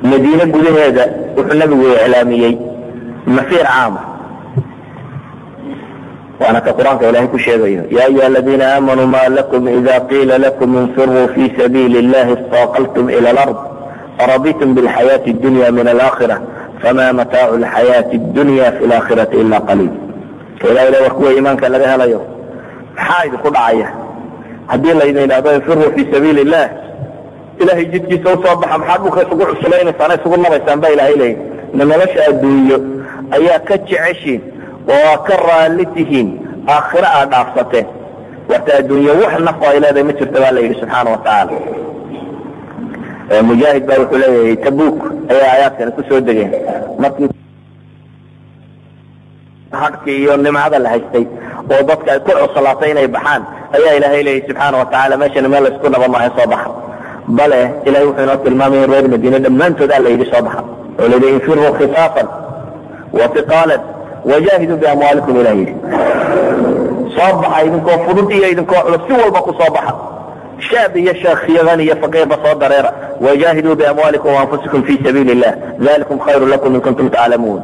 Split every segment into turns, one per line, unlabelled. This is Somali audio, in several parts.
madiine gudaheeda wuxuu nabigu iclaamiyey masiir caama waana ka qur-aanka ilahay ku sheegayo ya ayuha aladiina aamanuu ma lakum ida qiila lakum infiruu fi sabiili اllahi istaqaltum ila alard araditum biاlxayaati اdunya min alaakhira fama mataacu lxayaati اdunya fi laakhirati ila qaliil ka ilaha ila war kuwa iimaanka laga helayo maxaa idinku dhacaya haddii laydin idhahdo infiruu fi sabiili illah ilahay jidkiisa usoo baxa maxaa dhulka isugu cuslaynaysaan isugu nabaysaan ba ilahay leeya na nolosha adduunyo ayaa ka jeceshiin oo aa ka raalli tihiin aakhiro aad dhaafsateen warta adduunye wax nafo ay leedahay ma jirta baa la yidhi subxaana watacaala mujaahid baa wuxuu leeyahay tabuk ayaa aayaadkani kusoo degeen markii hadhkii iyo nimcada la haystay oo dadka ay ku cuslaatay inay baxaan ayaa ilaahay leeyahy subxaana watacaala meeshani meel laysku naba maayo soo baxa bale ilahay wuxuu inoo tilmaamaya in reer madiine dhammaantood a la yidhi soo baxa oo la yidhi infiruu khifaafan wafiqaalan wajaahiduu biamwaalikum ilah yidhi soo baxa idinkoo fudud iyo idinkoo culus si walba ku soo baxa shaab iyo sheekh yadan iyo faqiirba soo dareera wajaahiduu biamwaalikum waanfusikum fi sabiili illah dalikum khayru lakum in kuntum taclamuun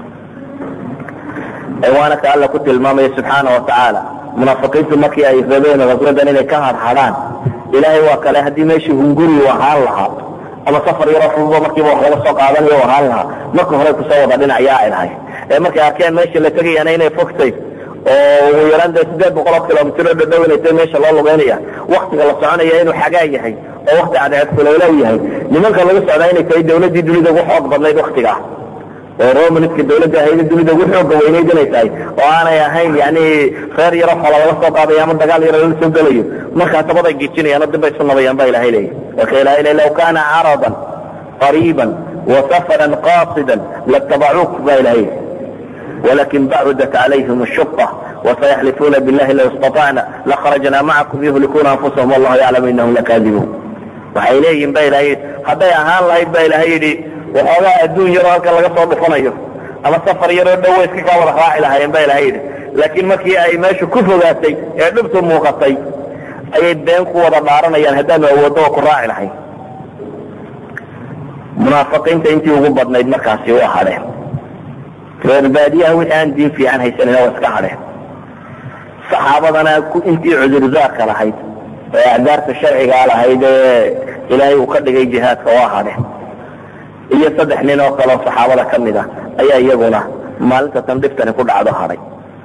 waana ka alla ku tilmaamaya subxaana watacaala munaafiqiintu markii ay rabeen raswadan inay ka hadhadhaan ilaahay waa kale haddii meeshii hunguri u ahaan lahaa ama safar yaroo fududo markiiba wax laga soo qaadanayo u ahaan lahaa marka hore kusoo wada dhinacyaa ay lahay ee markay arkeen meesha la tegayana inay fogtay oo ugu yaraan dee sideed boqol oo kilomitr oo dhadhow inay tahay meesha loo lugeynaya waktiga la soconaya inuu xagaa yahay oo wakti cadceed kuleylow yahay nimanka laga socdaa inay tahay dawladdii dunida ugu xoog badnayd waktigaa oo romanska dawladda ahayda dunida ugu xooga weynayd inay tahay oo aanay ahayn yani reer yaro xola laga soo qaadayo ama dagaal yaro lala soo gelayo markaa tabaday gijinayaan oo dib bay isu nabayaan ba ilahay leeyahy marka ilahay le law kana caradan qariiban wasafaran qasidan latabacuuk ba ilahay walakin bacudat calayhim الshuqa وسيحلفون بالله لو استطعنا لخرجنا معكم يهلكون أنفسهم والله يعلم إنهم لكاذبون waxay leeyihin ba ilahay hadday ahaan lahayd ba ilahay yidhi waxoogaa adduun yaroo halka laga soo dhufanayo ama safar yaroo dhowa iska kaa wada raaci lahaayeen ba ilahay yidhi laakiin markii ay meesha ku fogaatay ee dhibtu muuqatay ayay been ku wada dhaaranayaan haddaanu awooddo oo ku raaci lahayn munaafiqiinta intii ugu badnayd markaasi waa hadheen reer baadiyaha wixii aan diin fiican haysanina waa iska hadheen saxaabadana intii cudurdaarka lahayd ee acdaarta sharcigaa lahayd ee ilaahay uu ka dhigay jihaadka waa hadheen iyo saddex nin oo kaleoo saxaabada ka mid a ayaa iyaguna maalinta tan dhiftani ku dhacdo hadhay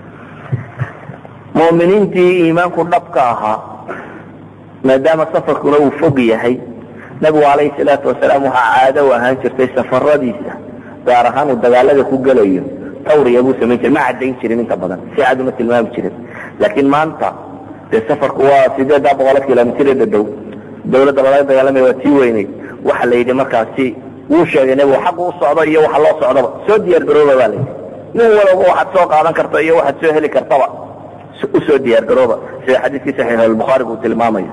mu'miniintii iimaanku dhabka ahaa maadaama safarkuna uu fog yahay nabigu calayhi salaatu wasalaam waxaa caado u ahaan jirtay safaradiisa gaar ahaan uu dagaalada ku gelayo tawriya buu samayn jiray ma caddayn jirin inta badan si cad uma tilmaami jirin laakiin maanta dee safarku waa sideeddaa boqolo kilomitr ee dhadhow dawladda lalaga dagaalamaya waa tii weyneyd waxa la yidhi markaasi wuu sheegay nebigu xaq u socdo iyo waxa loo socdaba soo diyaar garooba baa layidhi nin walaba waxaad soo qaadan karta iyo waxaad soo heli kartaba usoo diyaar garooba sida xadiiskii saxiix albukhaariga uu tilmaamayo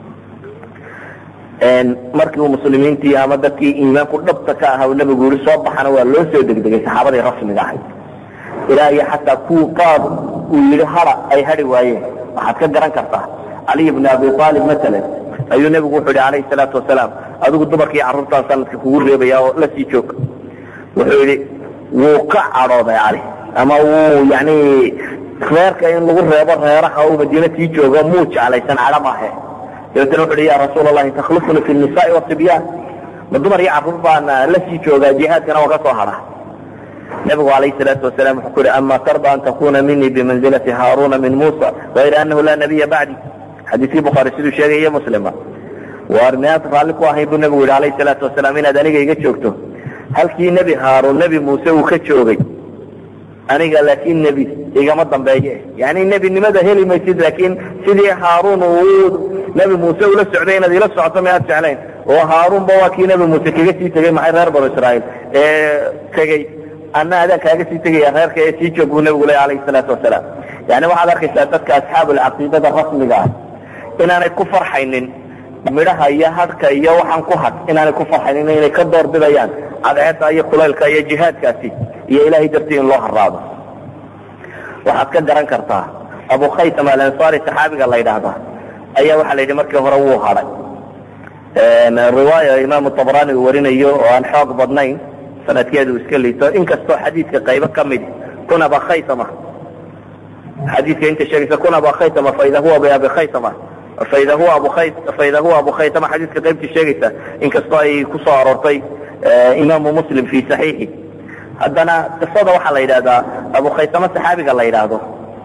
markii uu muslimiintii ama dadkii iimaanku dhabta ka ahaa uu nabigu yihi soo baxana waa loo soo degdegay saxaabadii rasmiga ahayd ilaa iyo xataa kuwii qaad uu yidhi hara ay hari waayeen waxaad ka garan kartaa caliy bn abi aalib maalan ayuu nebigu wuxuu yihi calayhi salaatu wasalaam adigu dumarkii carruurtaan sanadka kugu reebaya oo la sii joog wuxuu yidhi wuu ka cadhooday cali ama wuu yani reerka in lagu reebo reeraha uu madiina sii joogo muu jeclaysan cadho maahe dabeetna wuxu uhi ya rasuul allahi takhlifuni fi nisaai wasibyaan ma dumar iyo carruur baan la sii joogaa jihaadkana waa ka soo hadha nabigu alayh salaatu wasalam wuxuu ku yihi ama tarda an takuna minii bimanzilati haaruna min muusa gayra anahu laa nabiya bacdi xadiiskii bukhaari siduu sheegay iyo muslima waar miyaad raalli ku ahayn buu nabigu yihi alayh salaatu wasalaam inaad aniga iga joogto halkii nebi haaruun nebi muuse uu ka joogay aniga laakiin nebi igama dambeeye yani nebinimada heli maysid laakiin sidii haaruun uu nebi muuse ula socday inaad ila socoto miyaad jeclayn oo haaruunba waa kii nebi muuse kaga sii tegey maxay reer banu israa'iil ee tegey anna adaan kaaga sii tegaya reerka ee sii joog buu nebigu ley alayhi salaatu wasalaam yani waxaad arkaysaa dadka asxaabulcaqiidada rasmiga ah inaanay ku farxaynin midhaha iyo hadhka iyo waxaan ku hadh inaanay ku farxaynin inay ka door bidayaan cadceedda iyo kulaylka iyo jihaadkaasi iyo ilahay dartii in loo haraado waxaad ka garan kartaa abu khaytam alansaari saxaabiga la yidhaahda ayaa waxaa la yidhi markii hore wuu hadhay riwaaya imaamu tabrani uu warinayo oo aan xoog badnayn sanadkeedu iska liito inkastoo xadiidka qaybo ka mid kun aba khaysama xadiidka inta sheegaysa kun aba khaysama faida huwa biabi khaysama faida huwa abu khay faida huwa abu khaysama xadiidka qaybta sheegaysa inkastoo ay ku soo aroortay imaamu muslim fi saxiixi haddana qisada waxaa la yidhahdaa abu khaysama saxaabiga la yidhaahdo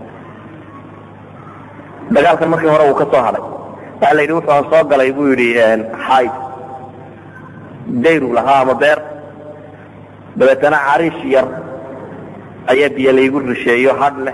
dagaalkan markii hore uu ka soo hadhay waxa la yidhi wuxuu aan soo galay buu yidhi xayd dayru lahaa ama beer dabeetana cariish yar ayaa biyo laygu rusheeyo hadh leh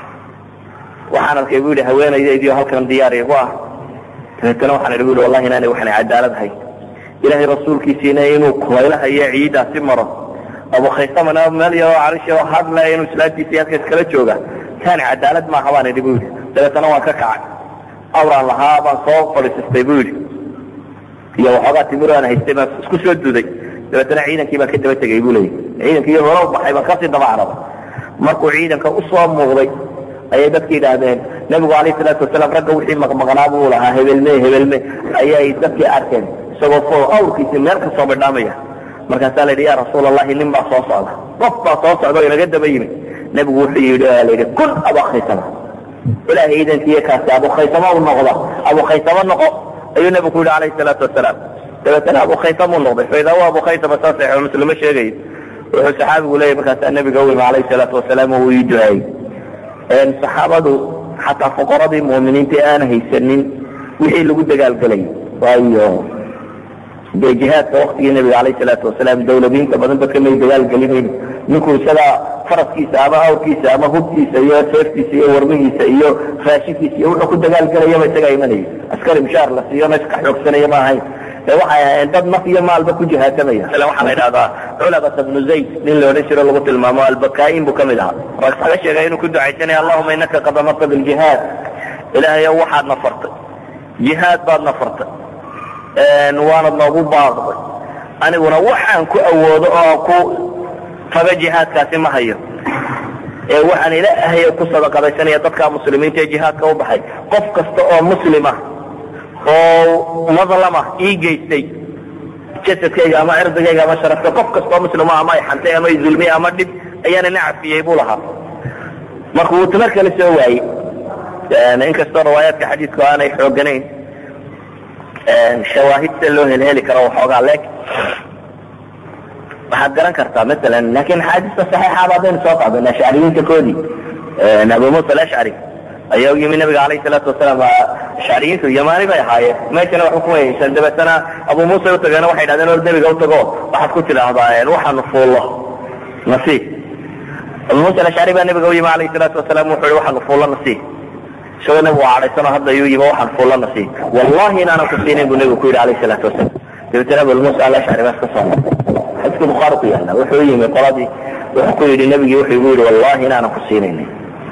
waxaan arkay bu yidhi haweenaydaydiio halkan diyaar igu ah dabeetana waxaan idhi bu yidhi wallahi inaanay waxanay cadaalad ahayn ilaahay rasuulkiisiina inuu kulaylaha iyo ciidaasi maro abu khaysamana meel yaroo cariish yaroo hadh leh inuu islaamtiisa halkaas kala jooga taani cadaalad maaha baan idhi bu yidhi dabeetana waan ka kacay awraan lahaa baan soo fadhiisistay bu yidhi iyo waxoogaa timiro aan haystay baan isku soo duday dabeetana ciidankii baan ka daba tegay bu leeyay ciidankii hore u baxay baan kasii daba carabay markuu ciidanka usoo muuqday ayay dadki yidhaahdeen nebigu alayh salaatu wasalaam ragga wixii maqmaqnaa buu lahaa hebelme hebelme ayay dadkii arkeen isagoo fo awrkiisi meel kasoo bidhaamaya markaasaa la yidhi ya rasuul allahi nin baa soo socda qof baa soo socda o inaga daba yimid nebigu wuxuu yidhi la yidhi kun abakhaysama ilahay ciidankiiyo kaasi abukhaysama u noqda abukhaysama noqo ayuu nebigu ku yidhi alayhi salaatu wasalaam dabeetana abukhaysama u noqday faida huwa abukhaysama saa saxiixu muslimo sheegayo wuxuu saxaabigu leeyahy markaasaa nebiga u yimi alayhi salaatu wasalaam oo uu ii duceeyey saxaabadu xataa fuqaradii mu'miniinta aan haysanin wixii lagu dagaalgelay waayo dee jihaadka waktigii nebiga alayh salaatu wasalaam dawladiinta badan dadka may dagaalgelinayn ninku isaga faraskiisa ama awrkiisa ama hubkiisa iyo seeftiisa iyo warmihiisa iyo raashinkiisa iyo wuxuu ku dagaalgelayaba isagaa imanaya askari mushaar la siiyo na iska xoogsanaya ma ahayn waxay ahayn dad naf iyo maalba ku jihaasamaya waxaa la idhahdaa culabata bnu zayd nin la odhan jiro lagu tilmaamo albakaain buu kamid ahaa rag laga sheegay inuu ku ducaysanaya allahuma inaka qad amarta biljihaad ilaahayo waxaad na fartay jihaad baad na fartay waanad noogu baaqday aniguna waxaan ku awoodo oo ku taga jihaadkaasi ma hayo ee waxaan ilaahay ku sadaqadaysanaya dadka muslimiinta ee jihaadka u baxay qof kasta oo muslima oo madlama ii geystay jasadkayga ama cirdigayga ama sharafka qof kastoo muslima ama ay xantay ama ay zulmiyey ama dhib ayaana na cafiyey buu lahaa marka wuu tamar kale soo waayey inkastoo riwaayaadka xadiidku aanay xooganayn shawaahidta loo helheli karo waxoogaa leeg waxaad garan kartaa masalan laakiin axaadiista saxiixaaba haddaynu soo qaadana ashcariyiinta koodii abu muusa alashcari ayaa u yimi nabiga alayh salaatu wasalaam ashcariyiintu yamaani bay ahaayeen meeshana waxba kuma haysan dabeetana abu muusa utageena waxay dhahdeen or nebiga utago waxaad ku tidhaahdaa waxaanu fuullo nasiib abu muusa alashcari baa nabiga u yimi alayh salaatu wasalaam wuxuu yihi waxaanu fuullo nasiib isagoo nabigu cadhaysano hadda yuu yimi waxaan fuullo nasiib wallahi inaanan ku siinayn buu nabigu ku yidhi alayh salaatu wasalaam dabeetana abu muusa alashcari baa iska soo noqday xadiiska bukhaari ku yaala wuxuu yimi qoladii wuxuu ku yidhi nabigii wuxuu igu yidhi wallahi inaanan ku siinaynin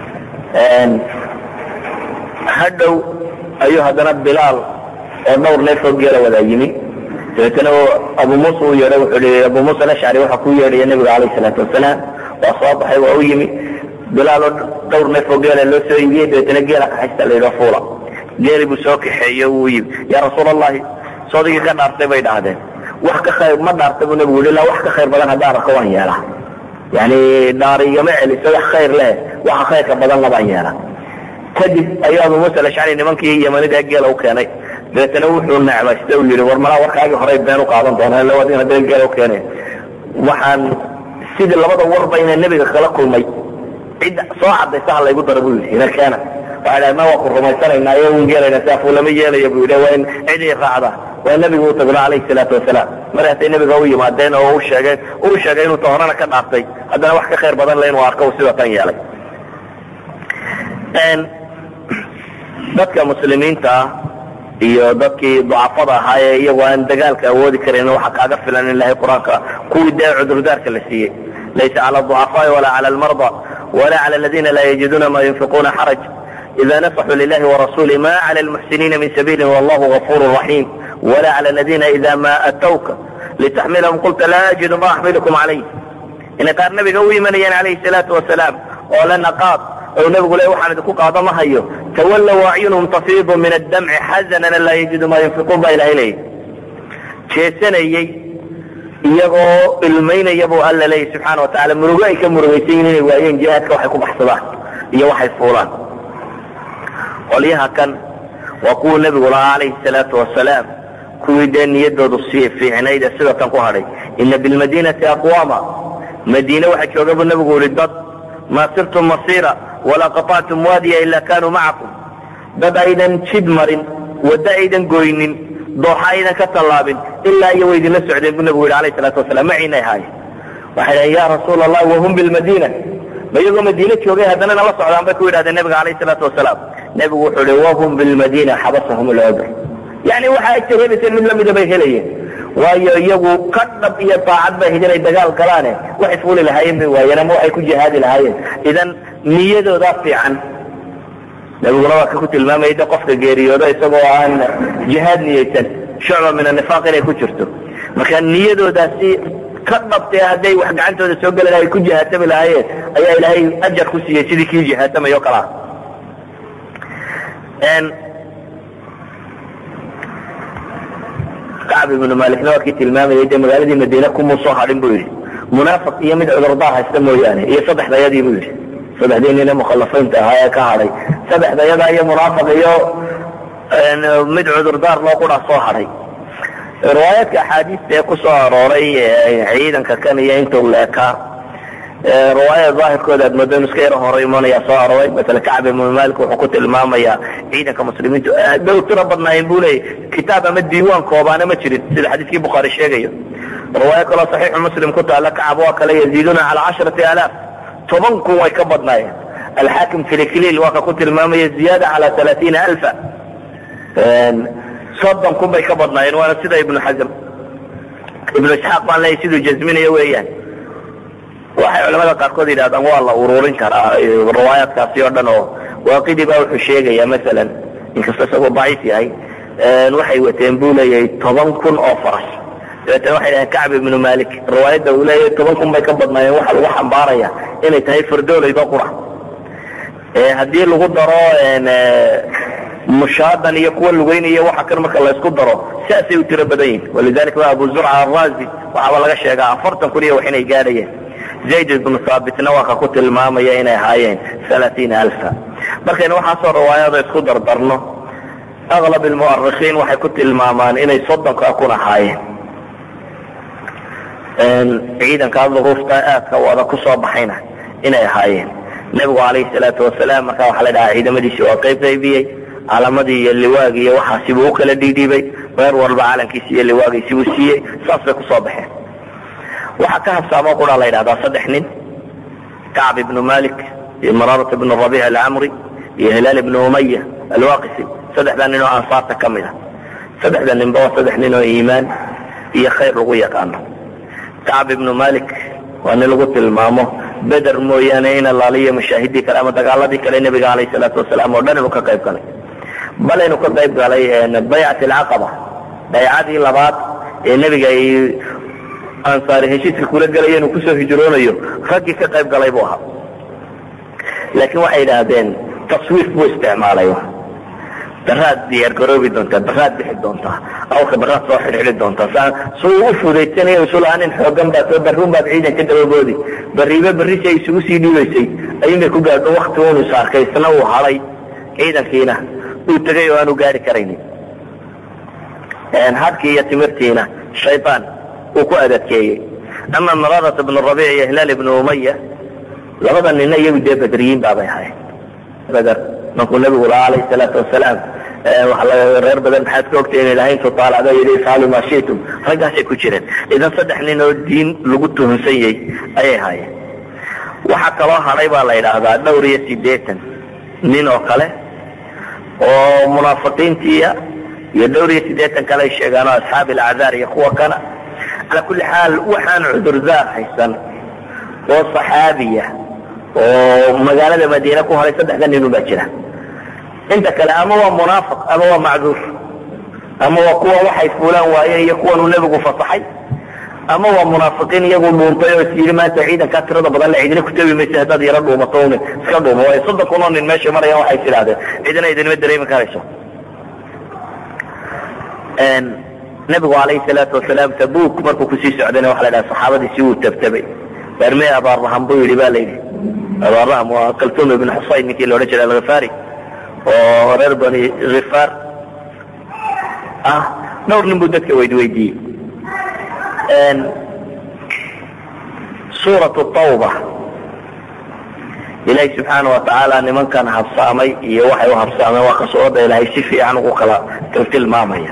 hadhow ayuu haddana bilaal oo dhowr neefoo geela wadaa yimi dabeetana abu muusa u yeedhay wuxuu i abu muusa alashcari waxaa ku yeedhaya nebiga alayh salaatu wasalaam waa soo baxay waa u yimi bilaal oo dhowr neefoo geela loo soo iibiyey dabeetana geela kaxaysta la yidho fuula geeli buu soo kaxeeye wuu yimi yaa rasuul allahi soodigii ka dhaartay bay dhahdeen wax ka khayr ma dhaartay buu nebigu yidhi la wax ka khayr badan haddaan arko waan yeelaa yani dhaari igama celiso wax khayr leh waxa khayrka badanna baan yeelaa kadib ayuu abu muusa alashcari nimankii yamanida geela u keenay dabeetana wuxuu necmaysta u yihi war malaa warkaagii horey been u qaadan doonaa lawadina been geela u keeneen waxaan sidii labada warba inaa nebiga kala kulmay cid soo cadaysa ha laygu daro buu yidhi ina keena waxay dhahay ma waa ku rumaysanaynaa iyo un geelayna saafu lama yeelaya buu yidhi waa in cidii raacda waa nebigu u tagno calayhi salaatu wasalaam markaasay nebiga u yimaadeen oo u sheegeen uu sheegay inuu tahorana ka dhaartay haddana wax ka khayr badan le inuu arko sida tan yeelay dadka muslimiinta ah iyo dadkii ducafada ahaa ee iyagoo aan dagaalka awoodi karan waxa kaaga filan in ilahay qur-aanka kuwii dee cudurdaarka la siiyey laysa cala ducafaai walaa cala almarda wala cala aladina laa yajiduuna ma yunfiquuna xaraj ida nasaxuu lilahi warasuli ma cala almuxsiniina min sabiili wallahu gafuru raxim wala cala aladina ida ma atawka litaxmilahum qulta laa ajidu ma axmilukum calayh inay qaar nabiga u imanayeen calayhi salaatu wasalaam oo la naqaad ou nabigu le waxaan idinku qaado ma hayo tawallow acyunhum tafiidu min addamci xazanan laa yajidu ma yunfiquun baa ilahay leeyahy jeesanayey iyagoo ilmaynaya buu alla leeyahy subxaana watacala murugo ay ka murugaysan yihin inay waayeen jihaadka waxay ku baxsadaan iyo waxay fuulaan qolyaha kan waa kuwuu nebigu lahaa calayhi salaatu wasalaam kuwii dee niyadoodu si fiicnayd ee sida tan ku hadhay ina bilmadinati aqwaama madiine waxaa jooga buu nebigu yihi dad maa sirtum masiira walaa qaطactum waadiya ila kanuu macakum dad aydan jid marin waddo aydan goynin dooxa aydan ka tallaabin ilaa iyo way idinla socdeen buu nebigu yihi alayh salaatu wasalaam maciinay ahaayeen waxay dhaheen ya rasuula allah wahum bilmadiina ma iyagoo madiine joogay haddana nala socdaan bay ku yidhahdeen nebiga alayh salaatu wasalaam nebigu wuxuu ihi wahum bilmadiina xabasahum lcudr yani waxa ay helaysen mid lamida bay helayeen waayo iyagu ka dhab iyo daacad bay ahayd inay dagaal galaane waxay fuuli lahaayeen bay waayeen ama waxay ku jihaadi lahaayeen idan niyadoodaa fiican nabiguna waa ka ku tilmaamayay de qofka geeriyoodo isagoo aan jihaad niyeysan shucba min anifaaq inay ku jirto marka niyadoodaasi ka dhabtee hadday wax gacantooda soo geli lahay ku jihaatami lahaayeen ayaa ilaahay ajar ku siiyey sidii kii jihaatamay o kale ah kacb ibnu malikna waa kii tilmaamayay dee magaaladii madiine kumuu soo hadhin buu yidhi munaafiq iyo mid cudurdaar haysta mooyaane iyo saddexdayadii buu yidhi saddexdii nine mukhalafiinta ahaa ee ka hadhay saddexdayadaa iyo munaafiq iyo mid cudurdaar loo qura soo hadhay riwaayaadka axaadiista ee ku soo arooray ciidanka kan iyo intuu leekaa riwaayada daahirkooda aad moodo inu iska yaro hore imanaya soo arooray masala kacb ibnu malik wuxuu ku tilmaamayaa ciidanka muslimiintu aad bay u tiro badnaayeen buu leeyay kitaab ama diiwaan koobaana ma jirin sida xadiiskii bukhaari sheegayo riwaayo kaloo saxiixu muslim ku taalla kacab waa kale yaziiduna cala casharati alaaf toban kun way ka badnaayeen alxaakim filikliil waa ka ku tilmaamaya ziyaada cala alaaiina alfa soddon kun bay ka badnaayeen waana sida ibnu xasm ibnu isxaaq baan leeyahy siduu jasminayo weeyaan waxay culamada qaarkood yidhahdaan waa la ururin karaa riwaayaadkaasi oo dhan oo waaqidi baa wuxuu sheegaya masalan inkastoo isagoo daciif yahay waxay wateen buu leeyahay toban kun oo faras dabeetana waxay dhaheen kacb ibnu malik riwaayadda uu leeyahay toban kun bay ka badnaayeen waxaa lagu xambaaraya inay tahay fardooleydo qura haddii lagu daro mushaadan iyo kuwa lugeynaya waxa kan marka laysku daro saasay u tiro badan yihin walidalika waa abu zurca araazi waxaaba laga sheegaa afartan kun iyo wax inay gaadhayeen zayd ibnu haabitna waa ka ku tilmaamaya inay ahaayeen alaaiina alfa markaynu waxaasoo riwaayada isku dardarno aklab almu'arikiin waxay ku tilmaamaan inay soddonka kun ahaayeen ciidankaa duruufta aadka wada ku soo baxayna inay ahaayeen nebigu calayhi salaatu wasalaam markaa waxaa la dhahaa ciidamadiisi waa qayb qaybiyey calamadii iyo liwaagii iyo waxaasibuu u kala dhiidhiibay reer walba calankiisi iyo liwaagiisibuu siiyey saas bay kusoo baxeen waxaa ka habsaamoo quraa la yidhahdaa saddex nin kacb ibnu malik iyo maraarat ibnu rabiic alcamri iyo hilaal ibnu umaya alwaqisi saddexdaa nin oo ansaarta ka mid a saddexda ninba waa saddex nin oo iimaan iyo khayr lagu yaqaano kacb ibnu malik waa nin lagu tilmaamo beder mooyaane in allaaliyo mashaahidii kale ama dagaaladii kale nebiga alayh salaatu wasalaam oo dhan inuu ka qayb galay bal inuu ka qayb galay baycat alcaqaba baycadii labaad ee nebiga ay ansaari heshiiska kula gelaya inuu kusoo hijroonayo raggii ka qayb galay buu ahaa laakiin waxay idhaahdeen taswiif buu isticmaalay baraad diyaar garoobi doontaa baraad bixi doontaa awrka baraad soo xidhxidhi doontaa su u fudaysanayo isulahaa nin xoogan baad soo barruun baad ciidan ka dababoodi barriibe barri si ay isugu sii dhiibaysay ayuunbay ku gaadho wakti uunu is arkay isna uu hadhay ciidankiina uu tegay oo aanu gaari karaynin hadkii iyo timirtiina shaydaan uu ku adadkeeyey ama mararat ibnu rabiic iyo hilaal ibnu umaya labada nina iyagu dee bedriyiin baabay ahayn beder markuu nabigu lahaa alayh salaatu wasalaam reer badan maxaad ka ogtay inay lahayn intuu taalacdo yidhi ifaalu maa shitum raggaasay ku jireen idan saddex nin oo diin lagu tuhunsan yahay ayay haayeen waxaa kaloo hadhay baa la yidhaahdaa dhowr iyo siddeetan nin oo kale oo munaafiqiintiiya iyo dhowr iyo siddeetan kale ay sheegaan oo asxaabi alacdaar iyo kuwa kana calaa kulli xaal waxaan cudurdaar haysan oo saxaabiya oo magaalada madiine ku haray saddexda ninun baa jira inta kale ama waa munaafiq ama waa macduur ama waa kuwa waxay fuulaan waayeen iyo kuwanuu nebigu fasaxay ama waa munaafiqiin iyagu dhuuntay oo is yidhi maanta ciidankaa tirada badan le cidina ku tabi maysa haddaad yaro dhuumato un iska dhuumo waayo soddon kun oo nin meesha marayaan waxay is idhahdeen cidina idinima dareemi karayso nebigu calayhi salaatu wasalaam tabuk markuu kusii socdayna waxa la dhaha saxaabadiisi wuu tabtabay barmee abaarraham buu yidhi ba la yidhi abaarraham waa kaltum ibn xusayn ninkii la odhan jiray alkhifaari oo reer bani khifaar ah dhowr nin buu dadka weydweydiiyey suuratu tawba ilaahay subxaana watacaala nimankan habsaamay iyo waxay u habsaameen waa kasooda ilaahay si fiican ugu kala tiltilmaamaya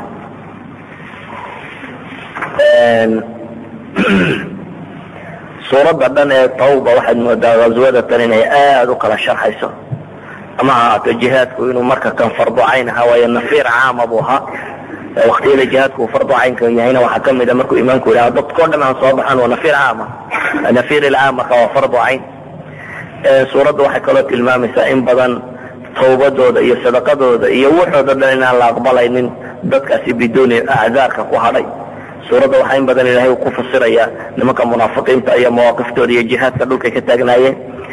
suuradda dhan ee tawba waxaad moodaa ghaswada tan inay aada u kala sharxayso ama ha ahaato jihaadku inuu marka kan fardu cayn ahaa waayo nafiir caama buu ahaa waktiyada jihaadku uu fardu caynka yahayna waxaa kamid a markuu imaamku yidhaha dadkao dhan aan soo baxaan waa nafiir caama nafiir ilcaam marka waa fardu cayn suuradda waxay kaloo tilmaamaysaa in badan tawbadooda iyo sadaqadooda iyo waxooda dhan inaan la aqbalaynin dadkaasi biduuni acdaarka ku hadhay suuradda waxaa in badan ilahay uu ku fasiraya nimanka munaafiqiinta iyo mawaaqiftooda iyo jihaadka dhulkay ka taagnaayeen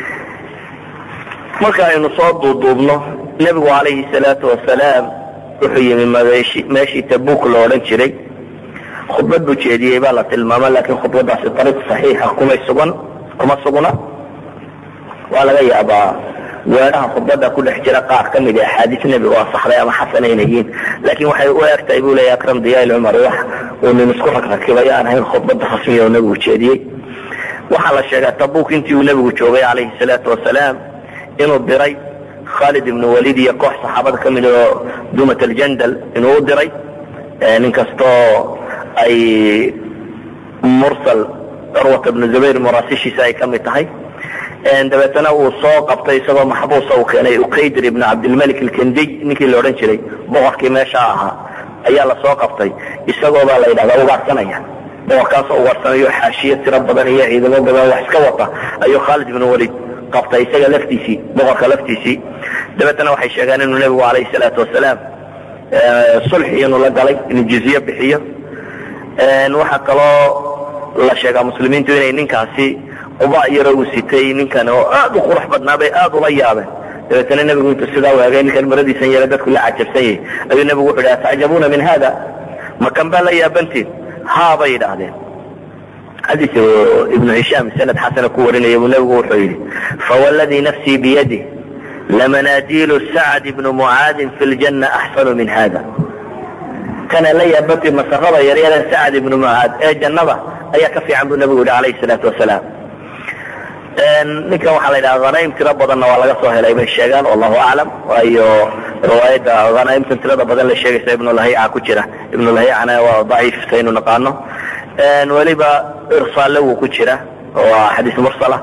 marka aynu soo duuduubno nebigu calayhi salaatu wasalaam wuxuu yimi meeshi meeshii tabuk lo odhan jiray khudbad buu jeediyey baa la tilmaama laakiin khudbadaasi ariiq saxiixa kumay sugan kuma sugna waa laga yaabaa weedhaha khudbada ku dhex jira qaar ka mid a axaadiis nebiga oo saxday ama xasana inay yihiin laakiin waxay u egtahay buu leeya akram diyaal cumar wax uu nin isku ragrakibayo aan ahayn khudbada rasmiya oo nebigu jeediyey waxaa la sheegaa tabuk intii uu nebigu joogay calayhi salaatu wasalaam inuu diray khalid ibnu walid iyo koox saxaabada ka mid oo dumat aljandal inuu u diray nin kastoo ay mursal curwat ibnu zubayr muraasishiisa ay ka mid tahay dabeetana uu soo qabtay isagoo maxbuusa uu keenay ukaydr ibn cabdilmalik alkendiy ninkii la odhan jiray boqorkii meesha ahaa ayaa la soo qabtay isagoo baa la yidhahdaa ugaadhsanaya boqorkaasoo ugaadhsanayo xaashiyo tiro badan iyo ciidamo badan wax iska wata ayuu khaalid ibnu walid qabtay isaga laftiisii boqorka laftiisii dabeetana waxay sheegeen inuu nebigu calayhi salaatu wasalaam sulxi inuu la galay inuu jizye bixiyo waxaa kaloo la sheegaa muslimiintu inay ninkaasi quba yaro uu sitay ninkan oo aad u qurux badnaa bay aad ula yaabeen dabeetana nebigu intuu sidaa waagay ninkan maradiisan yara dadku la cajabsan yahay ayuu nebigu wuxu yidhi atacjabuuna min hada makan baa la yaabantiin haa bay yidhaahdeen xadiis ibnu hishaam sanad xasana ku warinaya buu nebigu wuxuu yidhi fawalladii nafsii biyadih lamanaajilu sacd ibnu mucaadin fi ljanna axsanu min hada kana la yaabantii masarada yaryara sacd ibnu mucaad ee jannada ayaa ka fiican buu nebigu yidhi calayhi salaatu wasalaam ninkan waxaa la yidhaha hanaim tiro badanna waa laga soo helay bay sheegaan wallahu aclam waayo riwaayadda hanaimtan tirada badan la sheegaysa ibnulahiica ku jira ibnulahiicana waa daciif saynu naqaano weliba irsaalle wuu ku jira oo xadiis mursala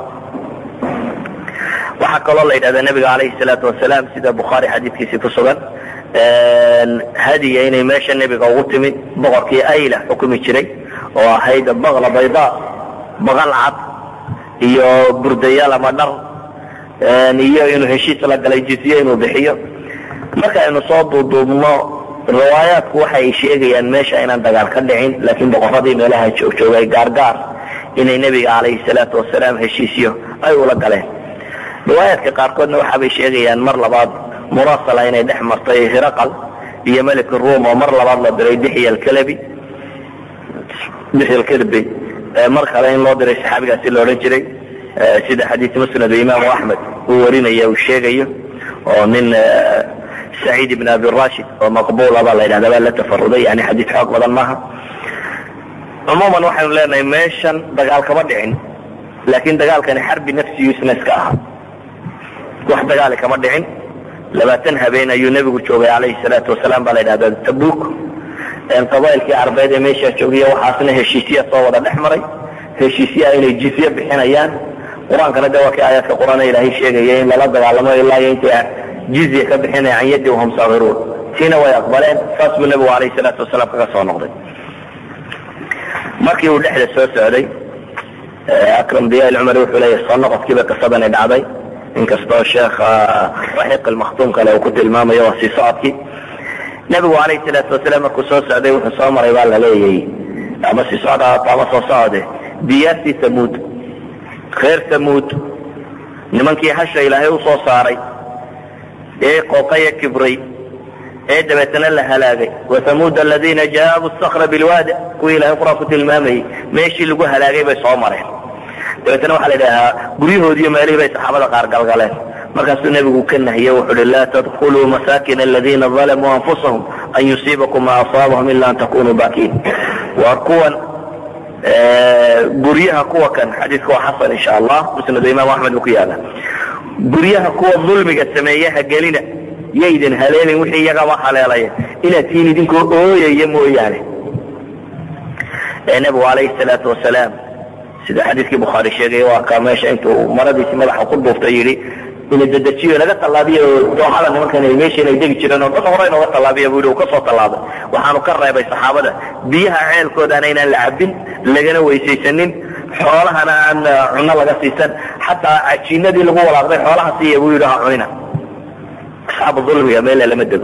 waxaa kaloo la yidhahda nebiga calayhi salaatu wasalaam sida bukhaari xadiidkiisii ku sugan hadiya inay meesha nebiga ugu timid boqorkii ayla xukumi jiray oo ahayd baqla bayda baqal cad iyo burdayaal ama dhar iyo inuu heshiis la galay jizye inuu bixiyo marka aynu soo duuduubno riwaayaadku waxa ay sheegayaan meesha inaan dagaal ka dhicin laakiin boqoradii meelaha joogjoogay gaargaar inay nebiga calayhi salaatu wasalaam heshiisyo ay ula galeen riwaayaadka qaarkoodna waxaabay sheegayaan mar labaad murasala inay dhex martay hiraqal iyo melik ruum oo mar labaad la diray dixya alkalabi dixya alkalbi mar kale in loo diray saxaabigaasi la odhan jiray sida xadiis musnad imaamu axmed uu warinaya uu sheegayo oo nin saciid ibn abi rashid oo maqbula baa la yidhahda baa la tafaruday yani xadiis xoog badan maaha cumuuman waxaynu leenahay meeshan dagaal kama dhicin laakiin dagaalkani xarbi nafsiyuisna iska ahaa wax dagaali kama dhicin labaatan habeen ayuu nebigu joogay calayhi salaatu wasalaam baa la yidhahda tabuk qabailkii arbeed ee meeshaa joogiya waxaasna heshiisya soo wada dhex maray heshiisyaa inay jizye bixinayaan qur-aankana de waa kii aayaadka qur-aan ilaahay sheegaya in lala dagaalamo ilaa iyo intay jizya ka bixinaya can yadi wahum saakiruun tiina way aqbaleen saas buu nebigu calayhi salaatu wasalaam kaga soo noqday markii uu dhexda soo socday akram diyaal cumar wuxuu leeyahy soo noqodkiiba qisadani dhacday inkastoo sheekha raxiiq almakhtuum kale uu ku tilmaamayo waa sii socodkii nebigu calayhi salaatu wasalaam markuu soo socday wuxuu soo maray baa la leeyay ama sii socda ama soo socde diyaartii tamuud reer tamuud nimankii hasha ilaahay u soo saaray ee qooqaya kibray ee dabeetana la halaagay wathamuud aladiina jaabu sakra bilwaadi kuwii ilahay qur-aan ku tilmaamayey meeshii lagu halaagay bay soo mareen dabeetana waxaa la idhahaa guryahoodiiyo meelihii bay saxaabada qaar galgaleen markaasuu nebigu ka nahiye wuxu uhi laa tadkuluu masaakina aladiina dalamuu anfusahum an yusiibakum ma asaabahum ila an takunuu baakiin waa kuwan guryaha kuwa kan xadiiska waa xasan insha allah musnadu imaam axmed buu ku yaala guryaha kuwa dulmiga sameeyaha gelina yaydin haleelin wixii iyagaba haleelaya inaad tihiin idinkoo ooyaya mooyaane nebigu calayhi salaatu wasalaam sida xadiiskii bukhaari sheegay waa kaa meesha intuu maradiisi madaxa ku duuftay yidhi ina dedejiyo naga tallaabiyo dooxada nimankan ay meesha inay degi jireen oo dad hore inooga tallaabiya buu yidhi uu ka soo tallaabay waxaanu ka reebay saxaabada biyaha ceelkoodana inaan la cabbin lagana weysaysanin xoolahana aan cunno laga siisan xataa cajiinadii lagu walaaqday xoolaha siiya buu yidhi ha cunina asxaabu dulmiga meela lama dego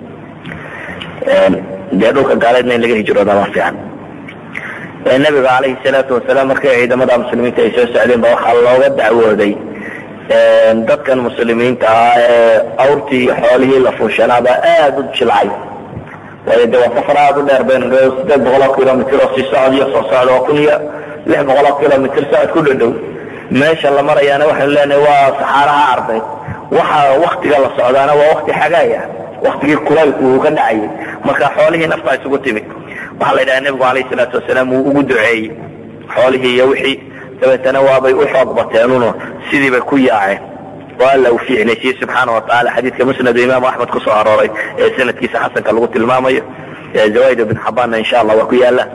dee dhulka gaaleedna in laga hijrooda ma fiican nabiga calayhi salaatu wasalaam markay ciidamada muslimiinta ay soo socdeen ba waxaa looga dacwooday dadkan muslimiinta ah ee awrtii xoolihii la fuushanaaba aada u jilcay waayo de waa safar aada u dheer baynu sideed boqoloo kilomitr oo sii socod iyo soo socda oo kun iyo lix boqoloo kilomitr socod ku dhadhow meesha la marayaana waxaynu leenahay waa saxaaraha arbeed waxa waktiga la socdaana waa wakti xagaaya waktigii kulaylku uu ka dhacayay marka xoolihii naftaa isugu timid waxaa la yidhaha nebigu alayh salaatu wasalaam wuu ugu duceeyey xoolihii iyo wixii dabeetana waabay u xoog bateenuno sidii bay ku yaaceen oo alla uu fiicnaysiiyey subxaana watacaala xadiidka musnadu imaamu axmed ku soo arooray ee sanadkiisa xasanka lagu tilmaamayo zawaaid ibn xabaanna insha allah waa ku yaala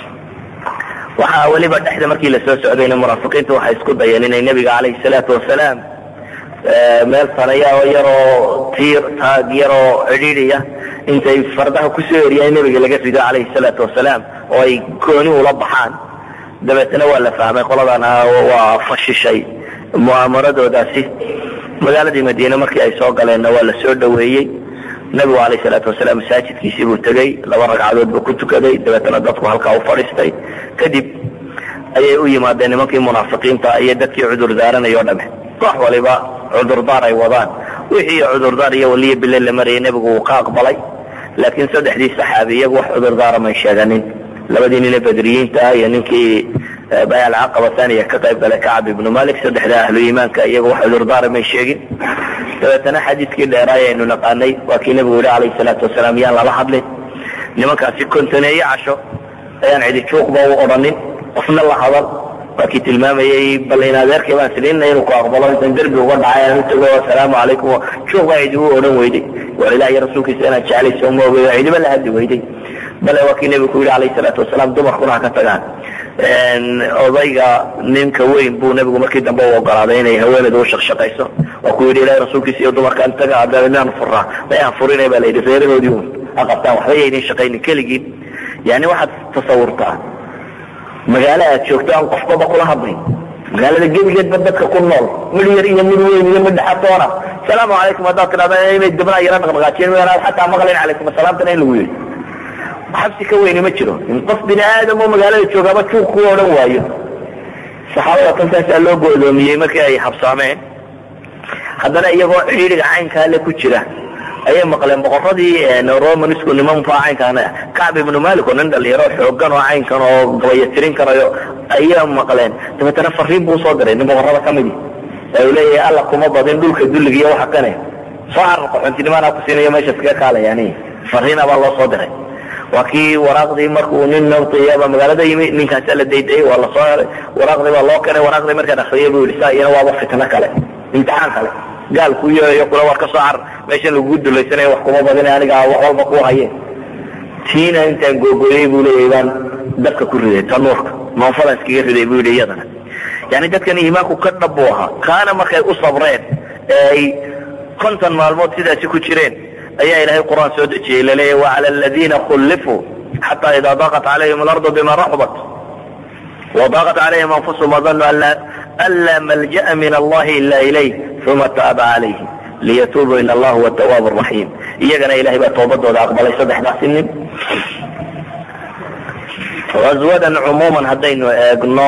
waxaa weliba dhexda markii lasoo socdayna munaafiqiintu waxay isku dayeen inay nebiga calayhi salaatu wasalaam meel sanaya oo yaroo tiir taag yaroo cidhiidhiya intay fardaha kusoo eriyaan nebiga laga rido calayhi salaatu wasalaam oo ay gooni ula baxaan dabeetna waa la fahmay qoladana waa fashishay mu'aamaradoodaasi magaaladii madiine markii ay soo galeenna waa la soo dhoweeyey nebigu calayh salaatu wasalaam masaajidkiisii buu tegey laba ragcadood buu ku tukaday dabeetna dadku halkaa u fadhiistay kadib ayay u yimaadeen nimankii munaafiqiinta iyo dadkii cudur daaranay o dhame wax waliba cudurdaar ay wadaan wixii cudurdaar iyo waliya bile la marayay nebigu wuu ka aqbalay laakiin saddexdii saxaabi iyagu wax cudurdaara may sheeganin labadii nine badriyiinta ah iyo ninkii bayal caqaba thaniya ka qayb galay kacab ibnu malik saddexda ahlu iimaanka iyagu wax cudurdaara may sheegin dabeetana xadiidkii dheeraay aynu naqaanay waa kii nebigu yihi calayhi salaatu wasalaam yaan lala hadlin nimankaasi kontoneeye casho ayaan cidi juuqba u odhanin qofna la hadal waa kii tilmaamayey bal in adeerkii baan silina inuu ku aqbalo intan derbi uga dhacay aan u tago asalaamu calaykum juuq baa cidi u odhan weyday war ilaah iyo rasuulkiisa inaad jeclayso uma ogey cidiba la hadli weyday bale waa kii nebigu ku yidhi calayhi salaatu wasalaam dumarkuna ha ka tagaan odayga ninka weyn buu nebigu markii dambe u ogolaaday inay haweeneedu u shaqshaqayso waa ku yidhi ilahi rasuulkiisa iyo dumarkaan taga adaan furaa may aan furinay baa la yidhi reerahoodii un ha qabtaan waxba yaydin shaqaynin keligiin yani waxaad tasawurtaa magaalo aad joogto aan qofbaba kula hadlayn magaalada gebigeedba dadka ku nool mid yar iyo mid weyn iyo mid dhexatoona asalaamu calaykum haddaad tidhahda inay dabnaa yara dhaqdhaqaajiyeen wayaan xataa maqlayn calaykum asalaamtana in lagu yidhi xabsi ka weyni ma jiro in qof bini aadam oo magaalada joogaaba juuq ku odhan waayo saxaabada tantaasaa loo go'doomiyey markii ay habsaameen haddana iyagoo cidhiidhiga caynkaale ku jira ayay maqleen boqoradii romanisku nimanfa caynkaan kacb ibnu malik oo nin dhalinyaro xoogan oo caynkan oo gabayatirin karayo ayaa maqleen dabeetana fariin buu usoo diray nin boqorada ka midi ee uu leeyahay alla kuma badin dhulka dulliga iyo waxa kane soo carar qaxoontinimana ku siinayo meesha iskaga kaalayani fariina baa loo soo diray waa kii waraaqdii markuu nin nabtiyaba magaalada yimi ninkaasaa la daydayay waa lasoo helay waraaqdii baa loo keenay waraaqdii markaan akriyay buu yihi saa iyana waaba fitno kale imtixaan kale gaal ku yeeyo kula war ka soo carar meeshan lagugu dulaysanaya wax kuma badina aniga wax walba ku haye tiina intaan googoyey buu leeyahay baan dabka ku riday tanuurka noonfadan iskaga riday buu yidhi iyadana yani dadkan iimaanku ka dhab buu ahaa kaana markay u sabreen ee ay konton maalmood sidaasi ku jireen ayaa ilahay qur'aan soo dejiyey laleeyahy wacala aladiina khullifuu xataa idaa daaqat calayhim alardu bima raxubat وضاقت عليهم أنفسهم وظنوا أن لا ملجأ من الله إلا إليه ثم تاب عليهم ليتوبوا إن الله هو التواب الرحيم إيانا إلهي بقى توبته وذا أقبل يصدح سنين غزوة عموما هدين قلنا